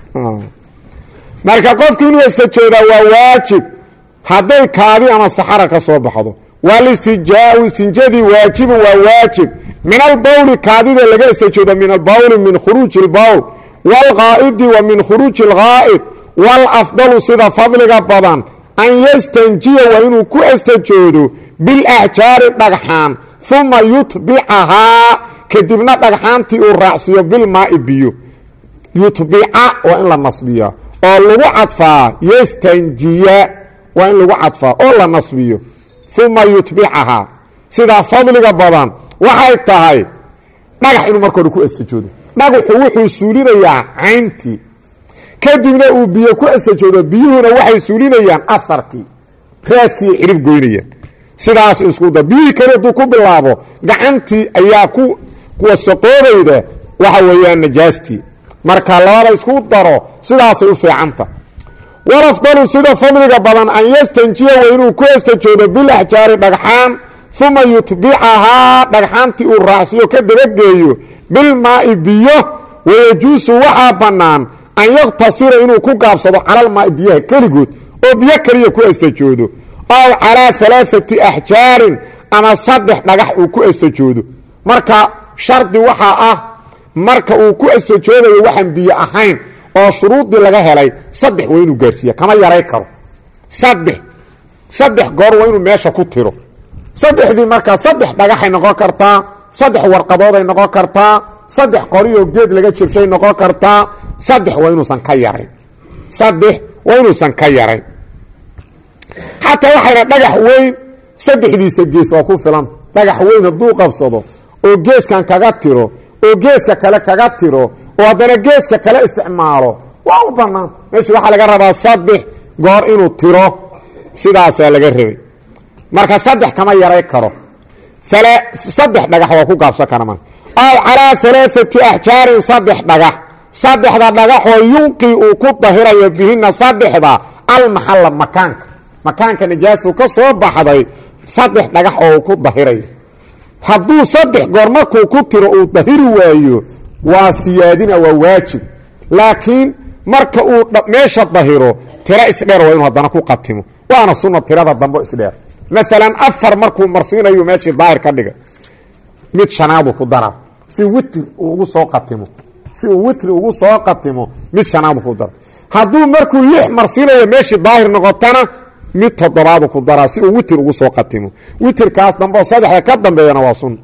marka qofku inuu astajoodaa waa waajib hadday kaadi ama saxara ka soo baxdo walistijaau istinjadii waajibun waa waajib min albawli kaadida laga astajooda min albawli min khuruuji اlbawl wاlqaa'idi wa min khuruuji اlgaa'id wاlafdalu sida fadliga badan an yastanjiya waa inuu ku astajoodo bilaxjaari dhagxaan uma yutbicahaa kadibna dhagxaantii uu raacsiiyo bilmaai biyo yutbica waa in la nasbiya oo lagu cadfaa yastanjiya waa in lagu cadfaa oo la nasbiyo uma yutbicahaa sidaa fadliga badan waxay tahay dhagax inuu marka hore ku astajoodo dhagaxu wuxuu suulinayaa cayntii kadibna uu biyo ku astajoodo biyuhuna waxay suulinayaan aharkii raadkii cirib goynayaan sidaas iskuda biyihii kale hadduu ku bilaabo gacantii ayaa ku wasaqoobayda waxa weeyaan najaastii marka labada isku daro sidaasay u fiicanta walafdalu sida fadliga badan an yastanjiya waa inuu ku astajoodo bilaxjaari dhagxaan uma yutbicahaa dhagxaantii uu raacsiyo ka dabageeyo bilmaai biyo wayajuusu waxaa bannaan an yaktasira inuu ku gaabsado calalmaai biyaha keligood oo biyo keliya ku astajoodo aw calaa alaaati axjaarin ama saddex dhagax uu ku astajoodo marka shardi waxaa ah marka uu ku astajoodayo waxaan biyo ahayn oo shuruudii laga helay saddex waa inuu gaarsiiya kama yaray karo saddex saddex goor waa inuu meesha ku tiro saddexdii markaa saddex dhagaxay noqon kartaa saddex warqadooday noqon kartaa saddex qoriyoo geed laga jibshay noqon kartaa saddex waa inuusan ka yarayn saddex waa inuusan ka yarayn xataa waxayna dhagax weyn saddexdiisa gees waa ku filanta dhagax weyn hadduu qabsado oo geeskan kaga tiro oo geeska kale kaga tiro oo haddana geeska kale isticmaalo waa u banaanta meesha waxaa laga rabaa saddex goor inuu tiro sidaasaa laga rabay marka saddex kama yaray karo saddex dhagax waa ku gaabsan kara marka aw calaa alaaati axjaarin saddex dhagax saddexda dhagaxoo yunqii uu ku dahirayo bihina saddexda almaxalla makaanka makaanka najaastu ka soo baxday saddex dhagax oo uu ku dahirayo hadduu saddex goor markuu ku tiro uu dahiri waayo waa siyaadina waa waajib laakiin marka uu meesha dahiro tiro isdheer waa inuu haddana ku qatimo waana sunna tirada dambo isdheer maalan afar markuu marsiinayo meeshii daahir ka dhiga mid shanaadu ku dara si witri ugu soo qatimo si uu witri ugu soo qatimo mid shanaadu ku dara hadduu markuu lix marsiinayo meeshii daahir noqotana mid toddobaadu ku daraa si uu witr ugu soo qatimo witrkaas dambe oo saddexda ka dambeeyana waa sunna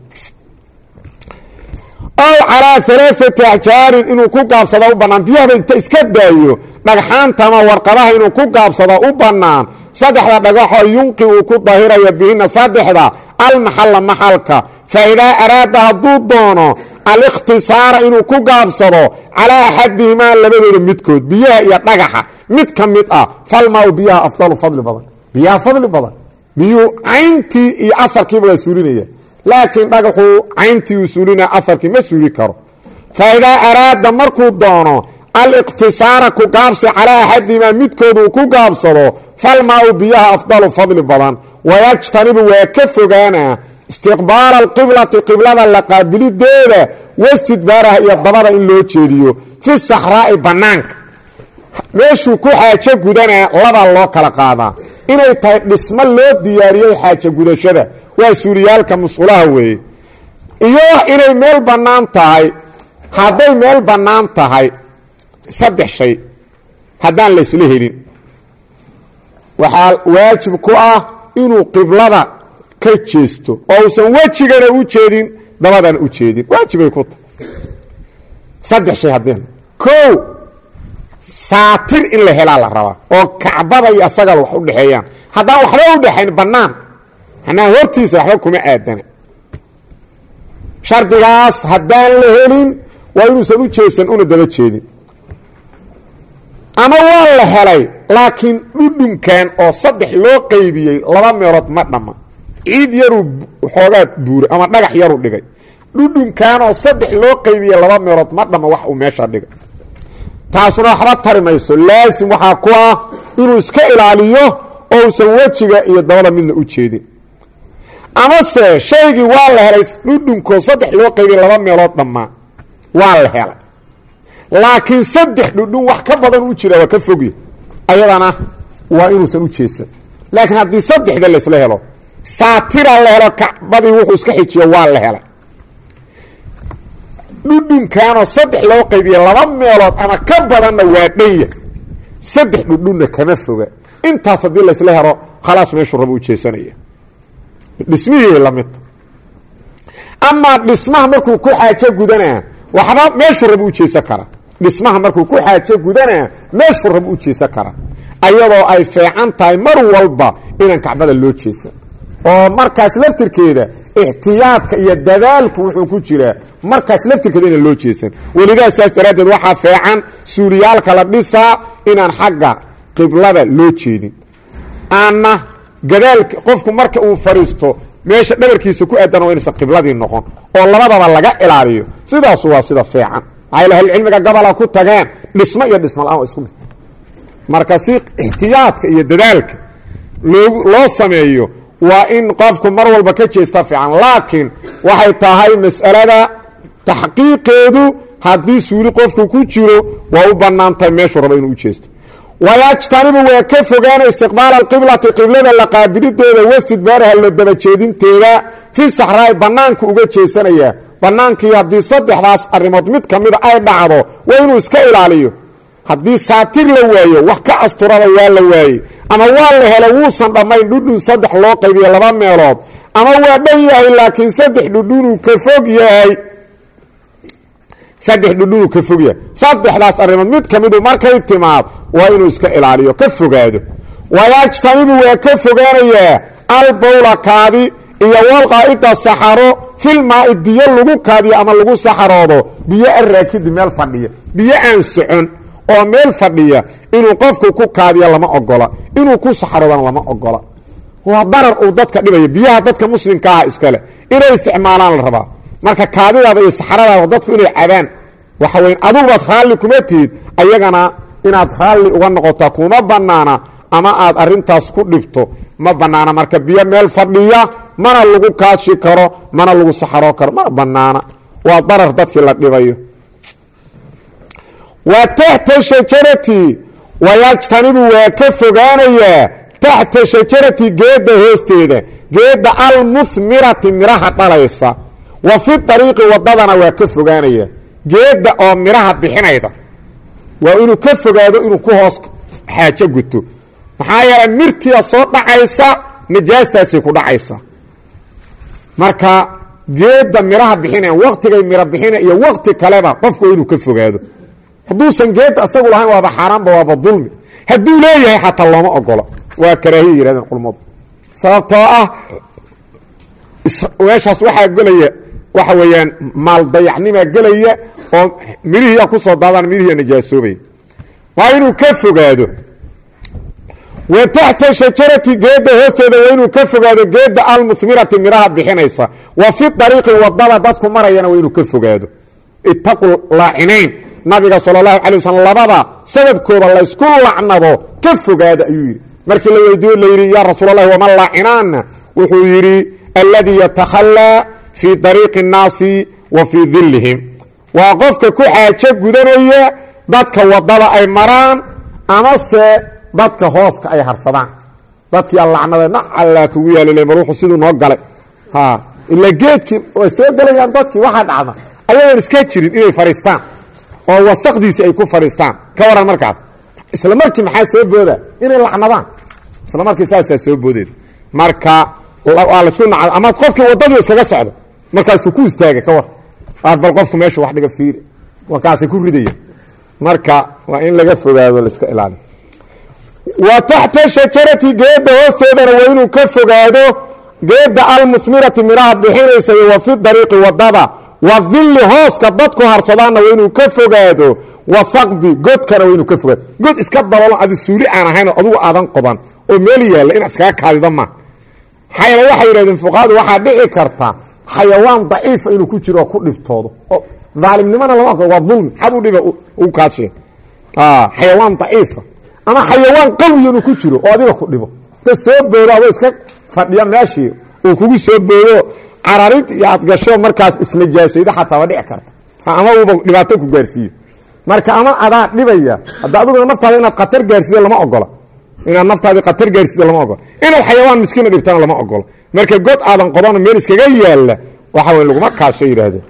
ow calaa alaaati axjaarin inuu ku gaabsado u bannaan biyahaba inta iska daayo dhagxaanta ama warqadaha inuu ku gaabsado u bannaan saddexda dhagaxoo yunqi uu ku dahiraya bihina saddexda almaxalla maxalka fa idaa araada hadduu doono alikhtisaara inuu ku gaabsado calaa axadihimaa labadooda midkood biyaha iyo dhagaxa mid ka mid ah falmaa biyaha afdalu fadli badan biyaha fadli badan biyuu cayntii iyo afarkiiba waa suulinaya laakiin dhagaxuu cayntii uu suulinaya afarkii ma suuli karo fa idaa araada markuu doono aliqtisaara ku gaabsi calaa axadihimaa midkood uu ku gaabsado falmaau biyaha afdalu fadli badan wayajtanibu waa ka fogaana istiqbaala alqiblati qiblada la qaabilideeda wastidbaaraha iyo dabada in loo jeediyo fi saxraa'i bannaanka meeshuu ku xaajo gudanaa labaa loo kala qaadaa inay tahay dhismo loo diyaariyey xaajo gudashada waa suuriyaalka musqulaha weeye iyo inay meel bannaan tahay hadday meel bannaan tahay saddex shay haddaan laysla helin waxaa waajib ku ah inuu qiblada ka jeesto oo uusan wejigana u jeedin dabadana u jeedin waajibay ku tahay saddex shay haddeen kow saatir in la helaa la rabaa oo kacbada iyo asagaba wax u dhexeeyaan haddaan waxba u dhexayn bannaan manaa hortiisa waxba kuma aadana shardigaas haddaan la helin waa inuusan u jeesan una daba jeedin ama waa la helay laakiin dhudhunkan oo saddex loo qaybiyey laba meelood ma dhamma ciid yaruu xoogaa buuray ama dhagax yaruu dhigay dhudhunkan oo saddex loo qaybiyey laba meelood ma dhamma wax uu meesha dhigay taasuna waxba tari mayso laasim waxaa ku ah inuu iska ilaaliyo oo usan wejiga iyo dabada midna u jeedin amase shaygii waa la helay dhudhunkoo saddex loo qaybiyey laba meelood dhammaa waa la helay laakiin saddex dhudhun wax ka badan u jira waa ka fogya ayadana waa inuusan u jeesan laakiin haddii saddexda laysla helo saatira la helo kacbadii wuxuu iska xijiyo waa la helay dhudhunkaanoo saddex loo qaybiya laba meelood ama ka badanna waa dhanya saddex dhudhunna kama foga intaas haddii laysla helo khalaas meeshuu raba u jeesanaya dhismihii lamidta amaa dhismaha markuu ku xaajo gudanaa waxba meeshuu raba u jeesan karaa dhismaha markuu ku xaajo gudanaa meeshuu raba u jeesan karaa ayadoo ay feecan tahay mar walba inaan kacbada loo jeesan oo markaas laftirkeeda ixtiyaadka iyo dadaalku wuxuu ku jiraa markaas laftirkeeda inaan loo jeesan welidaa saas daraaddeed waxaa feecan suuliyaalka la dhisaa inaan xagga qiblada loo jeedin aanna gadaalka qofku marka uu fadhiisto meesha dhabarkiisa ku aadan waa inaysan qibladii noqon oo labadaba laga ilaaliyo sidaasu waa sida feecan maxaa ahlucilmiga gabola ku tageen dhismo iyo dhismo la-aan waa isku mid marka si ixtiyaadka iyo dadaalka loo loo sameeyo waa in qofku mar walba ka jeesta fiican laakiin waxay tahay mas'alada taxqiiqeedu haddii suuli qofku ku jiro waa u bannaantahay meeshuu raba inuu u jeesto wayajtanibu waa ka fogaana istiqbaala alqiblati qiblada la qaabilideeda wastidbaaraha la dabajeedinteeda fi saxraa'i bannaanku uga jeesanaya bannaankii haddii saddexdaas arrimood mid ka mida ay dhacdo waa inuu iska ilaaliyo haddii saatir la waayo wax ka asturada waa la waayey ama waa la helo wuusan dhammayn dhudhun saddex loo qaybiyo laba meelood ama waa dhan yahay laakiin saddex dhudhunuu ka fog yahay saddex dhudhunuu ka fog yahay saddexdaas arrimood mid ka midu markay timaad waa inuu iska ilaaliyo ka fogaado wayajtanibu waa ka fogaanayaa albawla kaadi iyo walqaa'ida saxaro filmaai biyo lagu kaadiyo ama lagu saxaroodo biyo araakidi meel fadhiya biyo aan socon oo meel fadhiya inuu qofku ku kaadiyo lama ogola inuu ku saxaroodana lama ogola waa darar uu dadka dhibaya biyaha dadka muslimka ah iskale inay isticmaalaan la rabaa marka kaadidaada iyo saxaradaada dadku inay cabaan waxa weyn adugubaad raalli kuma tihid ayagana inaad raalli uga noqotaa kuma banaana ama aad arintaas ku dhibto ma banaana marka biyo meel fadhiya mana lagu kaashi karo mana lagu saxaroo karo mana banaana waa darar dadkii la dhibayo wa taxta shajarati wayajtanibu waa ka fogaanayaa taxta shajarati geedda hoosteeda geedda almuhmirati miraha dhalaysa wa fi ariiqi wadadana waa ka fogaanaya geedda oo miraha bixinayda waa inuu ka fogaado inuu ku hoos xaajo guto maxaa yeelay mirtiia soo dhacaysa najaastaasay ku dhacaysa marka geedda miraha bixinayan waktigay miro bixina iyo wakti kaleba qofku inuu ka fogaado hadduusan geedda isagu lahayn waaba xaaraanba waaba dulmi hadduu leeyahay xataa looma ogolo waa karaahiya yihahdeen culmmadu sababtoo ah meeshaas waxaa gelaya waxa weeyaan maaldayacnimaa gelaya oo midhihiia kusoo daadaan midhihiia najaasoobaya waa inuu ka fogaado wa taxta shajarati geedda hoosteeda waa inuu ka fogaado geedda almuhmirati midhaha bixinaysa wa fi ariiqi wadada dadku marayana waa inuu ka fogaado itaqu laacinayn nabiga sal اlahu alay waslm labada sababkooda laysku lacnado ka fogaada ayuu yidhi markii la weydiiyo la yidhi ya rasuul اlahi waman laacinaana wuxuu yidhi alladii yatakhalaa fii dariiqi الnaasi wa fii dilihim waa qofka ku xaajo gudanaya dadka wadada ay maraan amase dadka hooska ay harsadaan dadkii alacnada nacallaa kugu yaal mar wuxuu siduu noo galay ila geedkii way soo gelayaan dadkii waxaa dhacda ayagoon iska jirin inay fadhiistaan oo wasaqdiisi ay ku fadhiistaan ka waran markaas isla markii maxaa soo booda inay lacnadaan isla markii saasaa soo boodeen marka waa laisku naca ama qofkii waddadii iskaga socda markaasuu ku istaaga ka war aad bal qofku meeshu wax dhiga fiiri markaasay ku ridayaan marka waa in laga fogaado laiska ilaaliyo wa taxta shajarati geedda hoosteedana waa inuu ka fogaado geedda almuhmirati midhaha bixinaysa iyo wa fi dariiqi wadada wa dilli hooska dadku harsadaanna waa inuu ka fogaado wa haqbi godkana waa inuu ka fogaado god iska dabalo adi suuli aan ahayn oo adugu aadan qodan oo meel yaalla inaad iskaga kaadida ma maxaa yeele waxay yidhahdeen fuqahadu waxaa dhici karta xayawaan daciifa inuu ku jiro oo ku dhibtoodo oo daalimnimona lama waa dulmi xad u dhiba ugu kaadsheen xayawaan daciifa ama xayawaan qawiya inuu ku jiro oo adiga ku dhibo iska soo boodo adoo iska fadhiya meeshii uu kugu soo boodo cararid iyo aad gasho markaas isnajaasaydo xataa waa dhici karta ama uuba dhibaato ku gaarsiiyo marka ama adaa dhibaya hadda adiguna naftaada inaad khatar gaarsiido lama ogola inaad naftaadii khatar gaarsiido lama ogola inaad xayawaan miskiina dhibtana lama ogola marka god aadan qodano meel iskaga yaalla waxa wey laguma kaasho yidhaahdeen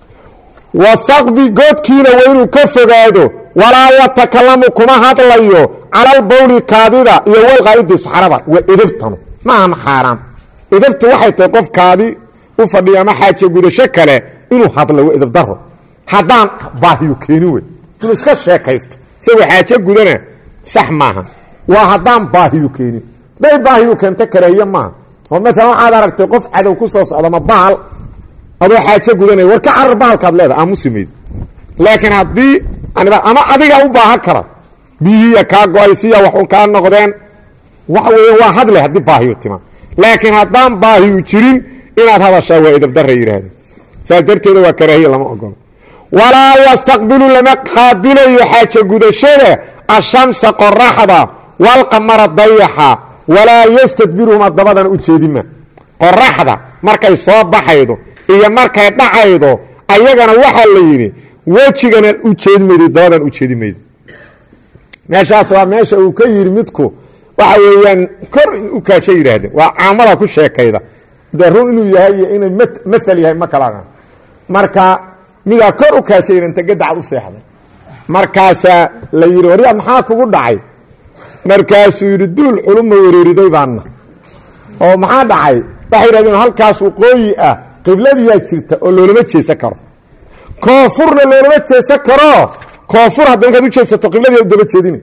wahaqbi godkiina waa inuu ka fogaado walaa yatakalamu kuma hadlayo calalbawli kaadida iyo walqaa'idi saxrada waa edebtanu maaha xaaraam edebtu waxay tahay qof kaadi u fadhiyo ama xaaje gudasho kale inuu hadlo waa edeb daro haddaan baahiyu keenin wey inuu iska sheekaysto isagoo xaaje gudana sax maaha waa haddaan baahiyu keenin day baahiyu keento kareeye maaha oo maalan waxaad aragtay qof cadow ku soo socda ma bahal adoo xaajo gudanaya war ka carar bahalkaad leedaha aamusimayd laakiin haddii ama adigaa u baahan kara biyihiya kaa go-ay siya wax un kaa noqdeen waxa weeye waa hadle haddii baahiyu tima laakiin haddaan baahiyu jirin inaad hadashaa waa edabdara yidhaahdeen saas darteeda waa karaahiya lama ogolo walaa yastaqbilu lama qaabilayo xaajo gudashada ashamsa qoraxda walqamara dayaxa walaa yastadbiruhuma dabadana u jeedima qoraxda markay soo baxaydo iyo markay dhacaydo ayagana waxaa la yidhi wejigana u jeedi maydo dabadan u jeedi maydo meeshaas waa meesha uu ka yidhi midku waxa weeyaan kor u kaasha yidhaahdeen waa caamada ku sheekayda dee run inuu yahay iyo inay maal yahay ma kala marka midaa kor u kaashayna inta gadacad u seexday markaasaa la yidhi warya maxaa kugu dhacay markaasuu yidhi duul culuma wereeriday baana oo maxaa dhacay waxay yidhahdeen halkaas waqooyi ah qibladiyaa jirta oo loolama jeesan karo koonfurna loolama jeesan karo koonfur hadda markaad u jeesato qibladii u daba jeedina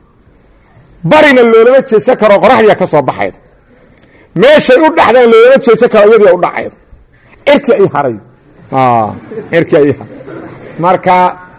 barina loolama jeesan karo qoraxdiia ka soo baxayda meeshay u dhaxdaan loolama jeesan karo iyadii u dhacayda cirki ay haray cirki ay haray marka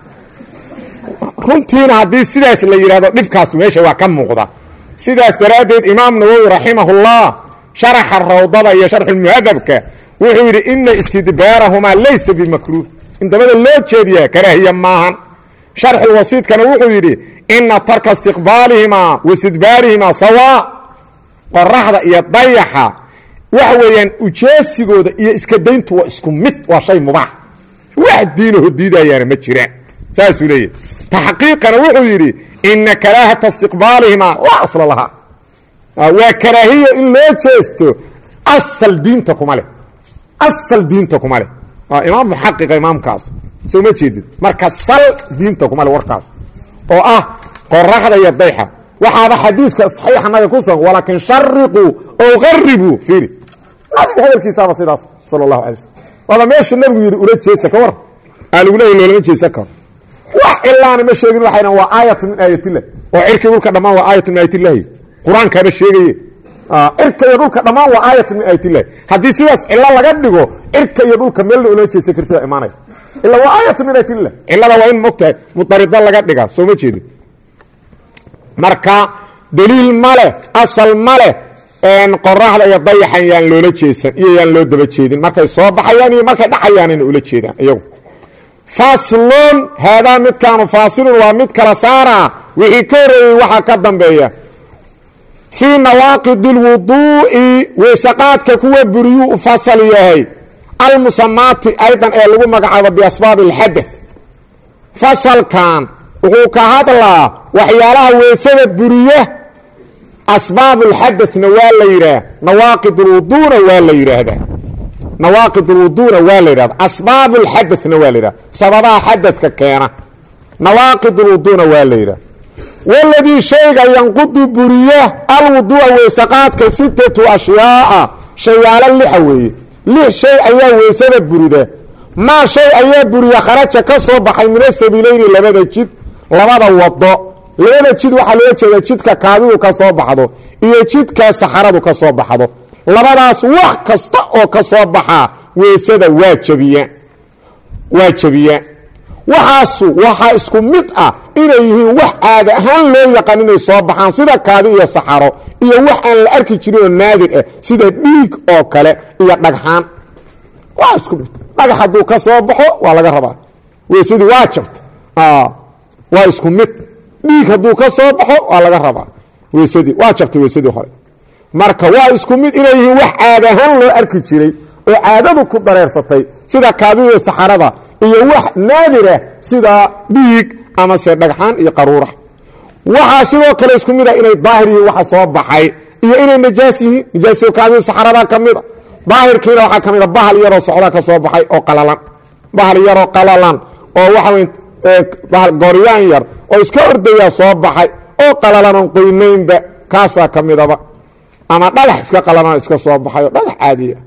runtiina haddii sidaas la yidhahdo dhibkaas meesha waa ka muuqda sidaas daraaddeed imaam nawowi raximahullah sharaxa rawdada iyo sharxulmuhadabka wuxuu yidhi ina istidbaarahumaa laysa bimakruuh in dabada loo jeediyaa karaahiya maahan sharxulwasiidkana wuxuu yidhi ina tarka istiqbaalihimaa wastidbaarihimaa sawaa qoraxda iyo dayaxa waxa weeyaan ujeesigooda iyo iska dayntu waa isku mid waa shay mubaax wax diinaho diidayaana ma jiraan saasuu leeyahy taxqiiqana wuxuu yidhi ina karaahata istiqbaalihimaa laa asla lahaa waa karaahiyo in loo jeesto asal diinta kuma leh asal diinta kuma leh imaam muxaqiqa imaamkaas soo ma jeedid marka sal diinta kuma leh warkaas oo ah qoraxda iyo dayxa waxaaba xadiidka saxiixa nabiga ku sugan walaakin shariquu ow qaribuu fiiri nabiga hadalkiisaaba sidaas sala allahu alay waslm waaba meesha nabigu yidhi ula jeesta ka war aa lagu leeya loolama jeesan karo wax ilaana ma sheegin waxayna waa aayatu min aayatillah oo cirkii dhulka dhammaan waa aayatu min aayatillahi qur-aankaaba sheegaye cirka iyo dhulka dhammaan waa aayatu min aayatillahi haddii sidaas cilo laga dhigo cirka iyo dhulka meelna ula jeesan kartida imaanaya ila waa aayatu min aayatillah cilada waa in mogtahay mudarida laga dhigaa soo ma jeedin marka daliil ma leh asal ma leh qoraxda iyo dayaxan yaan loola jeesan iyo yaan loo daba jeedin markay soo baxayaan iyo markay dhacayaanina ula jeedaan iyagu faslun haadaa midkaanu faasilun waa mid kala saaraa wixii ka horeeyey waxaa ka dambeeya fii nawaaqidi اlwuduu'i weysaqaadka kuwa buriyuu u fasal yahay almusamaati aydan ee lagu magacaabo biasbaabi اlxadaث fasalkan wuxuu ka hadlaa waxyaalaha weysada buriya asbaab اlxadaثna waa la yidhaah nawaaqid اlwuduuna waa la yidhaahdaa nawaaqid اlwuduuna waa la yidhahda asbaab اlxadaثna waa la yidhahda sababaha xadadka keena nawaaqid اlwuduuna waa la yidhahda waladii shayga yanqudu buriya alwuduu'a weysaqaadka sitatu ashyaaa shayaalo lixa weeye lix shay ayaa weysada burida maa shay ayaa buriya kharaja ka soo baxay mina sabiilayni labada jid labada wado labada jid waxaa loo jeeda jidka kaadidu ka soo baxdo iyo jidka saxaradu ka soo baxdo labadaas wax kasta oo ka soo baxaa weysada waa jabiyaan waa jabiyaan waxaasu waxaa isku mid ah inay yihiin wax caada ahaan loo yaqaan inay soo baxaan sida kaadi iyo saxaro iyo wax aan la arki jirin oo naadir ah sida dhiig oo kale iyo dhagxaan waa isku mid dhagax hadduu ka soo baxo waa laga rabaa weysadii waa jabta waa isku mid dhiig hadduu ka soo baxo waa laga rabaa weysadii waa jabtay weysadii hore marka waa isku mid inay yihiin wax caada ahaan loo arki jiray oo caadadu ku dareersatay sida kaadida saxarada iyo wax naadirah sida dhiig amase dhagxaan iyo qaruura waxaa sidoo kale isku mid a inay daahir yihiin waxa soo baxay iyo inay najaas yihiin najaas kaadida saxarada ka mida daahirkiina waxaa ka mida bahal yaroo socda ka soo baxay oo qalalan bahal yaroo qalalan oo waxa goryaan yar oo iska ordaya soo baxay oo qalalan oon qoynaynba kaasaa ka midaba ama dhagax iska qalalan iska soo baxay oo dhagax caadiya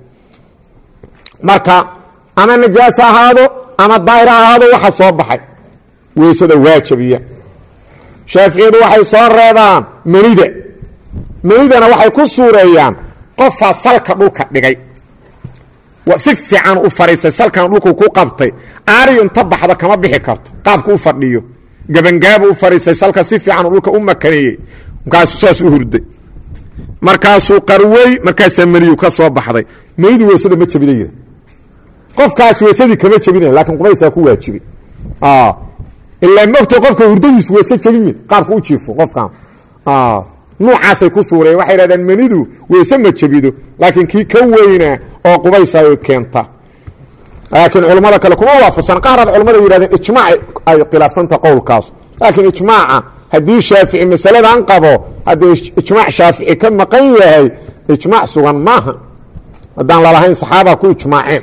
marka ama najaas ahaado ama daahir ahaado waxa soo baxay weysada waajabiya shaaficiyadu waxay soo reebaan menida menidana waxay ku suureeyaan qofaa salka dhulka dhigay si fiican u fadhiisay salkan dhulku ku qabtay aariyu inta baxdo kama bixi karto qaabku u fadhiyo gabangaabu u fadhiisay salka si fiican dhulka u makaneeyey markaasuu saas u hurday markaasuu qarwey markaasaa meniyu ka soo baxday menidu weysada ma jabida yidha qofkaas weysadii kama jabinaya lakiin qubaysaa ku waajibi ilaa mogta qofka hurdadiisu weyse jabin qaabka u jiifo qofkan nuucaasay ku suureen waxay dhahdeen menidu weyse ma jabido laakiin kii ka weynaa oo qubaysayo keenta laakiin culammada kale kuma waafaqsan qaarad culamada yidhahdeen ijmaac ay khilaafsanta qowlkaas laakiin ijmaaca haddii shaafici masaladan qabo haddii ijmaac shaafici ka maqan yahay ijmaac sugan maaha haddaan lalahayn saxaaba ku ijmaaceen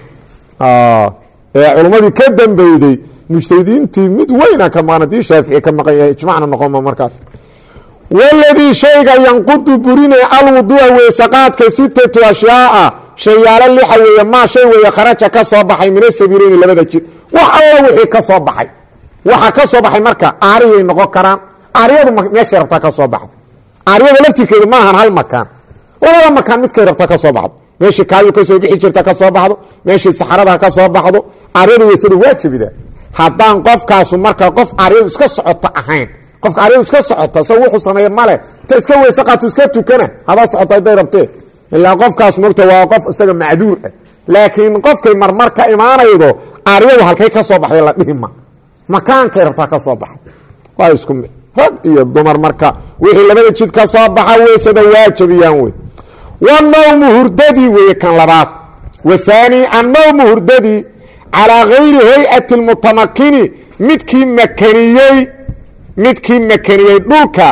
ee culummadii ka dambeyday mujtahidiintii mid weyna ka maqan haddii shaafici ka maqan yahay ijmacna noqonma markaas waladii shayga yanqudu burinaya alwuduu'a weysaqaadka sitatu ashyaaa shayaalo lixa weeye maa shay weeye kharaja ka soo baxay min asabiileyni labada jid wax alla wixii ka soo baxay waxa ka soo baxay marka aariyay noqon karaan aariyadu meeshay rabtaa ka soo baxdo aariyada laftirkeedu maahan hal makaan labada makaan midkay rabtaa ka soo baxdo meeshii kaadu ka soo bixi jirta ka soo baxdo meeshii saxarada ka soo baxdo aryadu weysada waa jebida haddaan qofkaasu marka qof aryadu iska socota ahayn qofka aryadu iska socota sa wuxuu sameeye male ta iska weyse qaatu iska tukana hadaa socota haday rabtee ilaa qofkaas mogta waa qof isaga macduur ah laakiin qofkay marmar ka imaanaydo aryadu halkay ka soo baxday la dhihima makaankay rabtaa ka soo baxa waa isku mid rag iyo dumar marka wixii labada jid ka soo baxa weysada waajabiyaan wey wanawmu hurdadii weeye kan labaad wathaani annawmu hurdadii calaa gayri hay-ati lmutamakini midkii makaniyey midkii makaniyey dhulka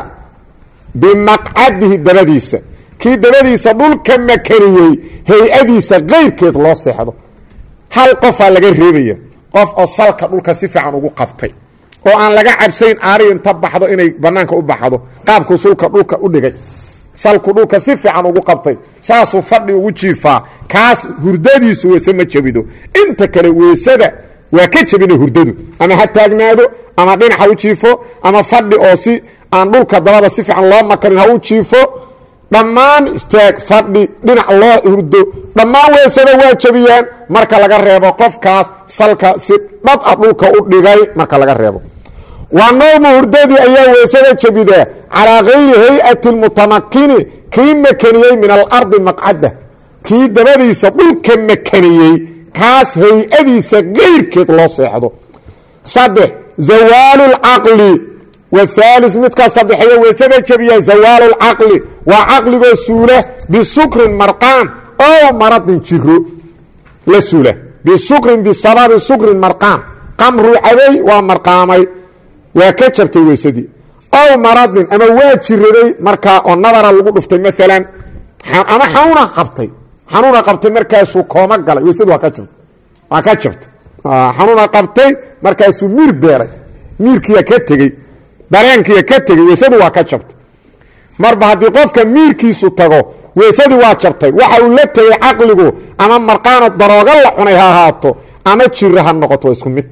bimaqcadihi dabadiisa kii dabadiisa dhulka makaniyey hay-adiisa kayrkeed loo seexdo hal qofaa laga reebaya qof oo salka dhulka si fiican ugu qabtay oo aan laga cabsayn aari inta baxdo inay banaanka u baxdo qaabkuu sulka dhulka u dhigay salku dhulka si fiican ugu qabtay saasuu fadhi ugu jiifaa kaas hurdadiisu weyse ma jebido inta kale weysada waa ka jebina hurdadu ama ha taagnaado ama dhinaca u jiifo ama fadhi oo si aan dhulka dabada si fiican loo makarin ha u jiifo dhammaan istaag fadhi dhinac loo hurdo dhammaan weysada waa jebiyaan marka laga reebo qofkaas salka si dhab a dhulka u dhigay marka laga reebo waa nawmu hurdadii ayaa weysada jebidaa calaa gayri hay-ati lmutamakini kii makaniyey min alardi maqcada kii dabadiisa dhulka makaniyey kaas hay-adiisa gayrkeed loo seexdo saddex zawaalu lcaqli wahaali midkaa saddexeeyo weysada jebiya zawaalu lcaqli waa caqligoo suula bisukrin marqaan ow maradin jiro la suula bisukrin bisababi sukrin marqaan qamruu cabay waa marqaamay waa ka jabtay weysadii ow maradin ama waa jiraday markaa oo nabara lagu dhuftay maalan ama xanuuna qabtay xanuuna qabtay markaasuu kooma galay weysadu waa ka jabtay waa ka jabtay xanuuna qabtay markaasuu miir beeray miirkiiya ka tegey dareenkiiya ka tegey weysadu waa ka jabtay marba haddii qofka miirkiisu tago weysadii waa jabtay waxa uu la tegey caqligu ama marqaano darooga la cunay ha ahaato ama jiro ha noqoto waa isku mid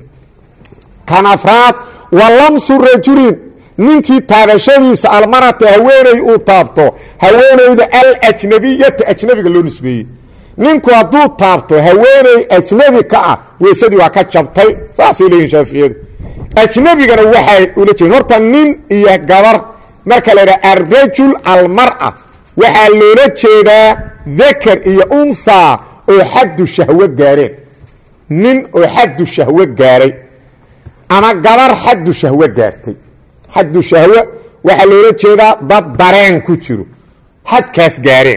kan afraad wa lamsu rajulin ninkii taabashadiisa almarata haweeney uu taabto haweeneyda alajnabiyata ajnabiga loo nisbeeyey ninku hadduu taabto haweeney ajnabi ka ah weysadii waa ka jabtay saasay leeyihin shaaficiyadu ajnabigana waxay ula jeedin horta nin iyo gabar marka la idhaha alrajul almara waxaa loola jeedaa dakar iyo unthaa oo xaddu shahwo gaareen nin oo xaddu shahwo gaaray ama gabar xaddu shahwo gaartay xaddu shahwo waxaa loola jeedaa dad dareen ku jiro xadkaas gaareen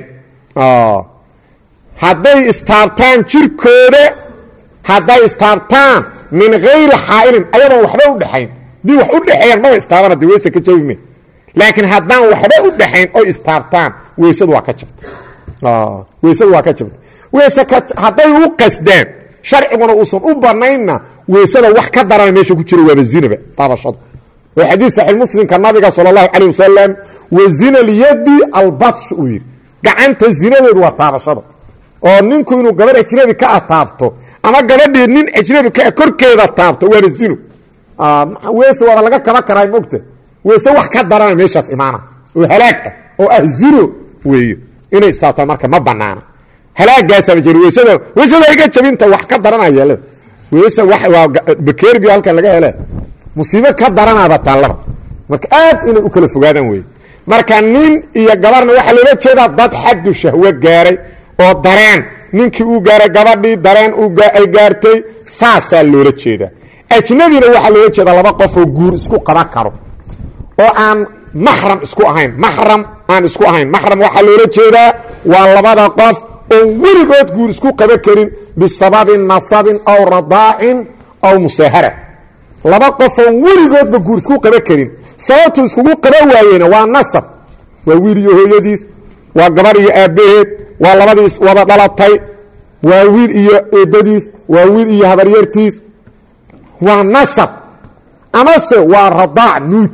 hadday istaabtaan jirkooda hadday istaabtaan min hayri xaa'ilin ayadoon waxba u dhexayn haddii wax u dhexeeyaan maba istaabana de weysa ka jabi me laakiin haddaan waxba u dhexayn oy istaabtaan weysadu waa ka jabtay weysadu waa ka jabtay weyse ka hadday u qasdaan sharciguna uusan u banaynna weysada wax ka darana meesha ku jiro waaba zinaba taabashadu oo xadiid saxiix muslimka nabiga sala allahu calayh wasalam wa zina lyadi albatsh uu yidhi gacanta zinadeedu waa taabashada oo ninku inuu gabarh ajnabi ka ah taabto ama gabadhii nin ajnabi ka ah korkeeda taabto waana zino weyse waaba laga kaba karaa mogta weyse wax ka darana meeshaas imaana oo halaag ah oo ah zino weeyo inay istaabtaan marka ma banaana halaagaasaaba jir weysada weysada iga jabinta wax ka daranaya weyse waa bakeerbi halkan laga hele musiibo ka daranaaba taallaba marka aad inay u kala fogaadaan wey marka nin iyo gabarna waxaa loola jeedaa dad xaddu shahwo gaaray oo dareen ninkii uu gaaray gabadhii dareen ay gaartay saasaa loola jeedaa ajnabina waxaa loola jeedaa laba qof oo guur isku qaban karo oo aan maxram isku ahayn maxram aan isku ahayn maxram waxaa loola jeedaa waa labada qof oon weligood guur isku qaban karin bisababin nasabin aw radaacin aw musaahara laba qof oon weligoodba guur isku qaban karin sababtu iskugu qaban waayena waa nasab waa wiil iyo hooyadiis waa gabar iyo aabbaheed waa labadiis wada dhalatay waa wiil iyo eedadiis waa wiil iyo habaryartiis waa nasab amase waa radaac nuuj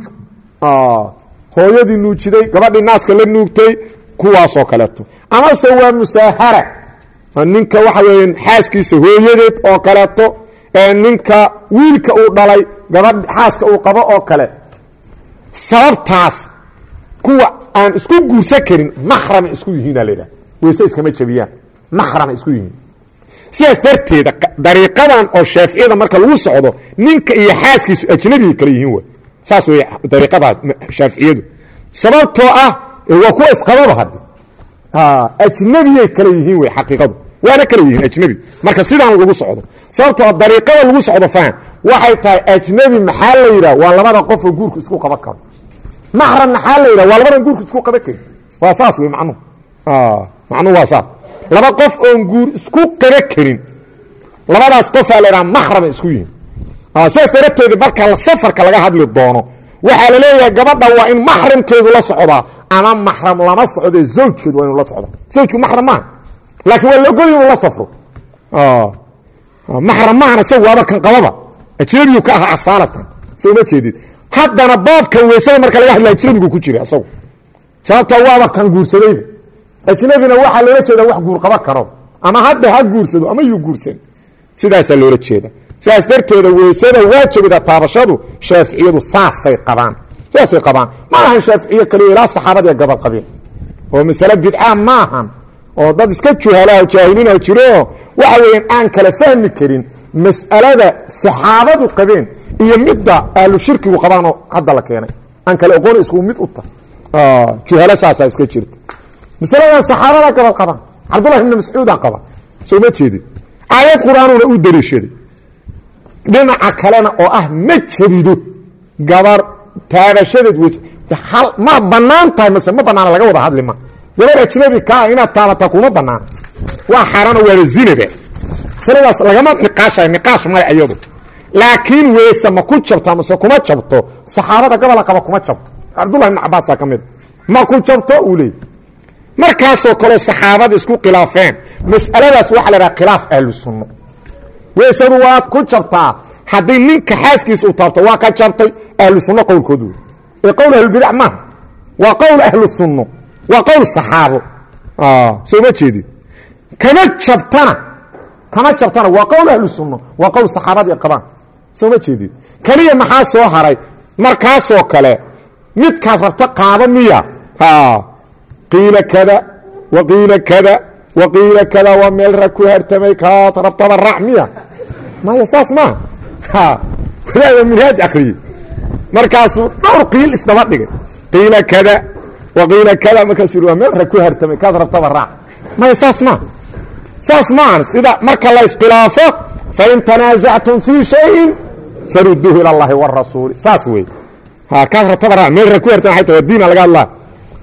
hooyadii nuujiday gabadhii naaska la nuugtay kuwaasoo kaleeto amase waa musaahara ninka waxa weya xaaskiisa hooyadeed oo kaleeto ee ninka wiilka uu dhalay gabadh xaaska uu qabo oo kale sababtaas kuwa aan isku guursan karin maxrama isku yihiina ladhaha weyse iskama jabiyaan maxrama isku yihiin sidaas darteeda dariiqadan oo shaaficiyada marka lagu socdo ninka iyo xaaskiisu ajnabigay kale yihiin w saas wey dariiqadaa shaaficiyadu sababtoo ah waa kuwa isqababa hadde ajnabiyay kale yihiin wey xaqiiqadu waana kale yihiin ajnabi marka sidaan lagu socdo sababtoo dariiqada lagu socdo faham waxay tahay ajnabi maxaa la yidhah waa labada qof oo guurku isku qaban karo maxram maxaa la yidhah waa labadan guurku isku qaban karin waa saas wey macnuhu macnuhu waa saas laba qof oon guur isku qaban karin labadaas qofaa la yidhaha maxrama isku yihin sidaas darateeda marka safarka laga hadli doono waxaa la leeyahay gabadha waa in maxramkeedu la socdaa ama maxram lama socdee zawjkeedu waa inu la socda zawjku maxram maaha laakiin waa la ogol inuu la safro maxram maahana isagu waaba kan qababa ajnabigu ka ahaa asaalatan soo ma jeedid haddana baabkan weysada marka laga hadla ajnabigu ku jira isagu sababtoo waaba kan guursadayba ajnabina waxaa loola jeeda wax guur qaba karo ama hadda ha guursado ama yuu guursan sidaasaa loola jeeda sidaas darteeda weysada waajibida taabashadu shaaficiyadu saasay qabaan sidaasay qabaan ma ahan shaaficiye kaliya ilaa saxaabadii gabal qabeen oo masale bidca maahan oo dad iska juhalaho jaahiliinoo jiroo waxa weeyaan aan kala fahmi karin mas'alada saxaabadu qabeen iyo midda ahlu shirkigu qabaanoo hadda la keenay aan kale oqoon isku mid u ta juhalo saasaa iska jirta masaladan saxaabada gabal qabaan cabdullahi ibni mascuudaa qaba soo ma jeedid aayad qur-aanuna u dariishaday dhinaca kalena oo ah ma jabido gabar taabashadeed weys ma bannaan tahay mase ma banaana laga wada hadli ma gabar ajnabi kaa inaad taabataa kuma banaana waa xaaraano waaba zinaba masaladaas lagama niqaashayo niqaash male iyadu laakiin weyse ma ku jabta mase kuma jabto saxaabada gabola qaba kuma jabto cabdullahi ibn cabaasaa ka mida ma ku jabto uu leeyay markaasoo kaleo saxaabada isku khilaafeen mas'aladaas waxaa la dhaha khilaaf ahlu sunno weysadu waa ku jabtaa haddii ninka xaaskiisa uu taabto waa ka jabtay ahlu sunno qowlkood wey ee qowl ahlubidac maaha waa qowl ahlu sunno waa qowl saxaabo soo ma jeedi kama jabtana kama jabtana waa qowl ahlu sunno waa qowl saxaabadii qabaan soo ma jeedid keliya maxaa soo haray markaasoo kale midkaad rabto qaado miya qiila kada wa qiila kada wa qiila kada waa meel rag ku hartamay kaad rabtaba raac miya maya saas maaha wadaada minhaaj akriyey markaasuu dhowr qiil isdaba dhigay qiila kada wa qiila kada markaasuu yidhi waa meel rag ku hartamay kaad rabtaba raac maya saas maaha saas maahan sida marka la iskhilaafo fain tanaasactum fii shayin faruduuhu ila allahi warasuuli saas wey kaad rabtaba raac meel rag ku hartama ay ta waa diina laga hadlaa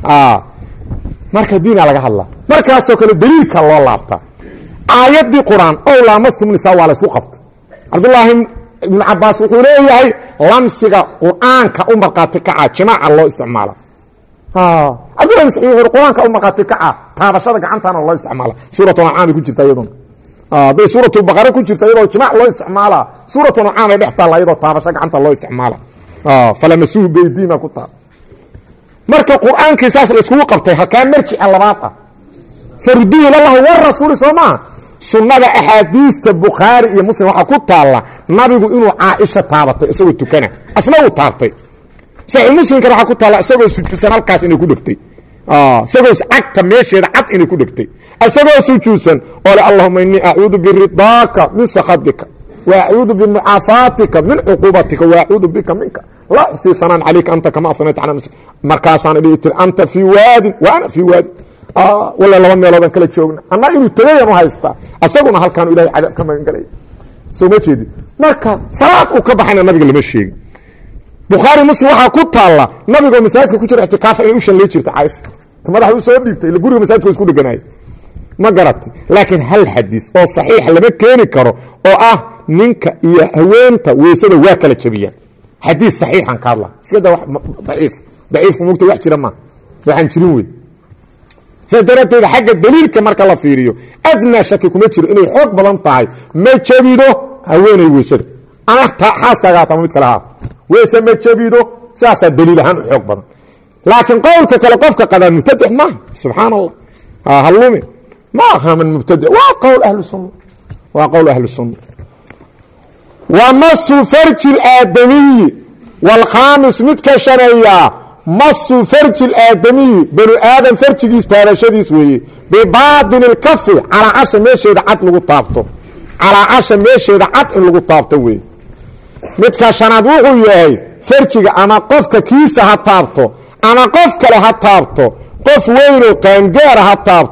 marka diina laga hadlaa markaasoo kale daliilka loo laabtaa aayaddii qur-aan ow laamastum nisaa waa la ysku qabtay cabdullaahi ibnu cabaas wuxuu leeyahay lamsiga qur-aanka u markhaati kaca jimaaca loo isticmaala cabdullahi mascuud wuxuu qur-aanka u markhaati kaca taabashada gacantaana loo isticmaala suuratu ancaamay ku jirta iyaduna hadday suuratu baqara ku jirta iyadoo jimaac loo isticmaalaa suuratu ancaam ay dhex taalla iyadoo taabasho gacanta loo isticmaala falamasuuhu beydiima ku taal marka qur-aankii saas la iskugu qabtay halkaa marjica labaad ah farduhu ilallahi warasuuli soo maaha sunnada axaadiista bukhaari iyo muslim waxaa ku taalla nabigu inuu caaisha taabatay isagoo tukana asna uu taabtay saxiix muslimkana waxaa ku taalla isagoo sujuudsan halkaas inay ku dhegtay isagoo cagta meesheeda cad inay ku dhegtay isagoo sujuudsan oo le allahuma innii acuudu biridaaka min sakhatika wa acuudu bimucaafaatika min cuquubatika wa acuudu bika minka laa uxsii hanaan calayka anta kama anayta cala nafsi markaasaan dhihi tiri anta fii waadin wa ana fii waadin walla laba meeloodan kala joogna annaa inuu tagayan u haystaa asaguna halkaanu ilahay cadaab ka magan galaya soo ma jeedi marka salaad uu ka baxayna nabiga lama sheegin bukhaari muslim waxaa ku taalla nabigoo masaajidka ku jira ictikaafa inay u shanlay jirta caaisha ta madaxa u soo dhiibtay ila guriga masaajidka wa isku dheganaya ma garatay laakiin hal xadiis oo saxiixa lama keeni karo oo ah ninka iyo haweenta weysada waa kala jabiyaan xadiis saxiixan ka hadla iskada daciif daciifku mugta wax jira maa waxaan jirin wey saas daraadteed xagga daliilka marka la fiiriyo adnaa shaki kuma jiro inay xoog badan tahay ma jabido haweenay weysada ama xaaskaaga haatama mid kale haa weyse ma jabido saasaa daliil ahaan u xoog badan laakiin qowlka kale qofka qadaa mubtadix maaha subxaan allah hallume ma aha man mubtadic waa qowl ahlu sunna waa qowl ahlu sunna wa masu farji اlaadamiyi wاlkhaamis midka shaneeyaa masu farji اlaadamiyi banu aadam farjigiis taabashadiis weeye bibaadin اlkafi calaa casha meesheeda cad lagu taabto calaa casha meesheeda cad in lagu taabto weeye midka shanaad wuxuu yahay farjiga ama qofka kiisa ha taabto ama qof kale ha taabto qof weynoo qaangaara ha taabto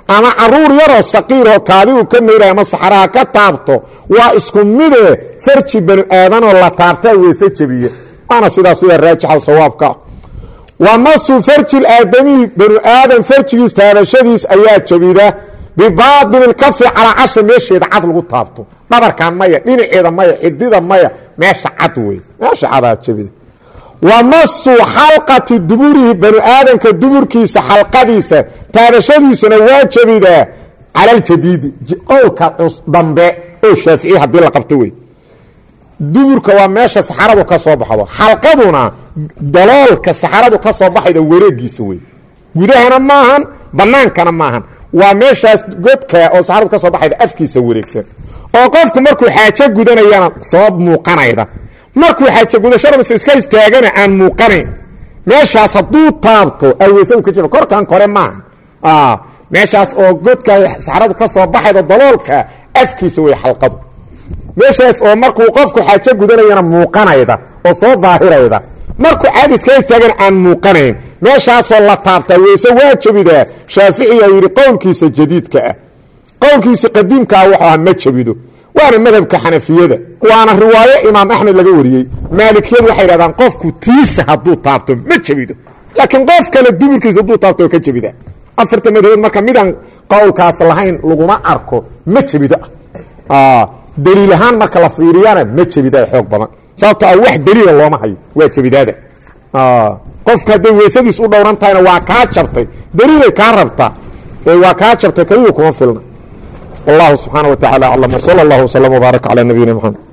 ama caruur yaroo saqiiroo kaadigu ka mayray ama saxraha ka taabto waa isku midee farji banu aadanoo la taabtaa weyse jebiye waana sidaa sida raajixa sawaabka wa masu farji aadamihi banu aadam farjigiis taabashadiis ayaa jebida bibaadini kafi calaa casha meesheeda cad lagu taabto dhabarkan maya dhinaceeda maya xidida maya meesha cad wey meesha cadaa jebida wa masu xalqati duburihi banu aadamka duburkiisa xalqadiisa taabashadiisuna waa jebidaa cala aljadiidi qowlka dambe oo shaaficiya haddii la qabto wey duburka waa meesha saxaradu ka soo baxdo xalqaduna daloolka saxaradu ka soo baxayda wareegiisa wey gudahana maahan banaankana maahan waa meeshaas godka oo saxaradu ka soo baxayda afkiisa wareegsan oo qofku markuu xaajo gudanayana soo muuqanayda markuu xaajo gudashadamase iska istaagana aan muuqanayn meeshaas hadduu taabto aweysadu ka jira korkan kore maaha meeshaas oo godka saxaradu ka soo baxayda daloolka afkiisa wey xalqadu meeshaas oo markuu qofku xaajo gudanayana muuqanayda oo soo daahirayda markuu caadis ka istaagana aan muuqanayn meeshaasoo la taabtaa weyse waa jebidaa shaaficiyaa yidhi qowlkiisa jadiidka ah qowlkiisa qadiimkaa wuxuu aha ma jebido waana madhabka xanafiyada waana riwaayo imaam axmed laga wariyey maalikiyadu waxay yidhahdaan qofku tiisa hadduu taabto ma jebido laakiin qof kale duburkiisa hadduu taabto oo ka jebida afarta madhabood marka midaan qowlkaas lahayn laguma arko ma jebido ah daliil ahaan marka la fiiriyana ma jebida xoog badan sababto a wax daliila looma hayo waa jebidaada qofka hadday weysadiis u dhowran tahayna waa kaa jabtay daliilay kaa rabtaa waa kaa jabtay kaliya kuma filna wallahu subxaana wa tacala aclam wsala allahu wslm wbaarak calaa nabiyina mxamed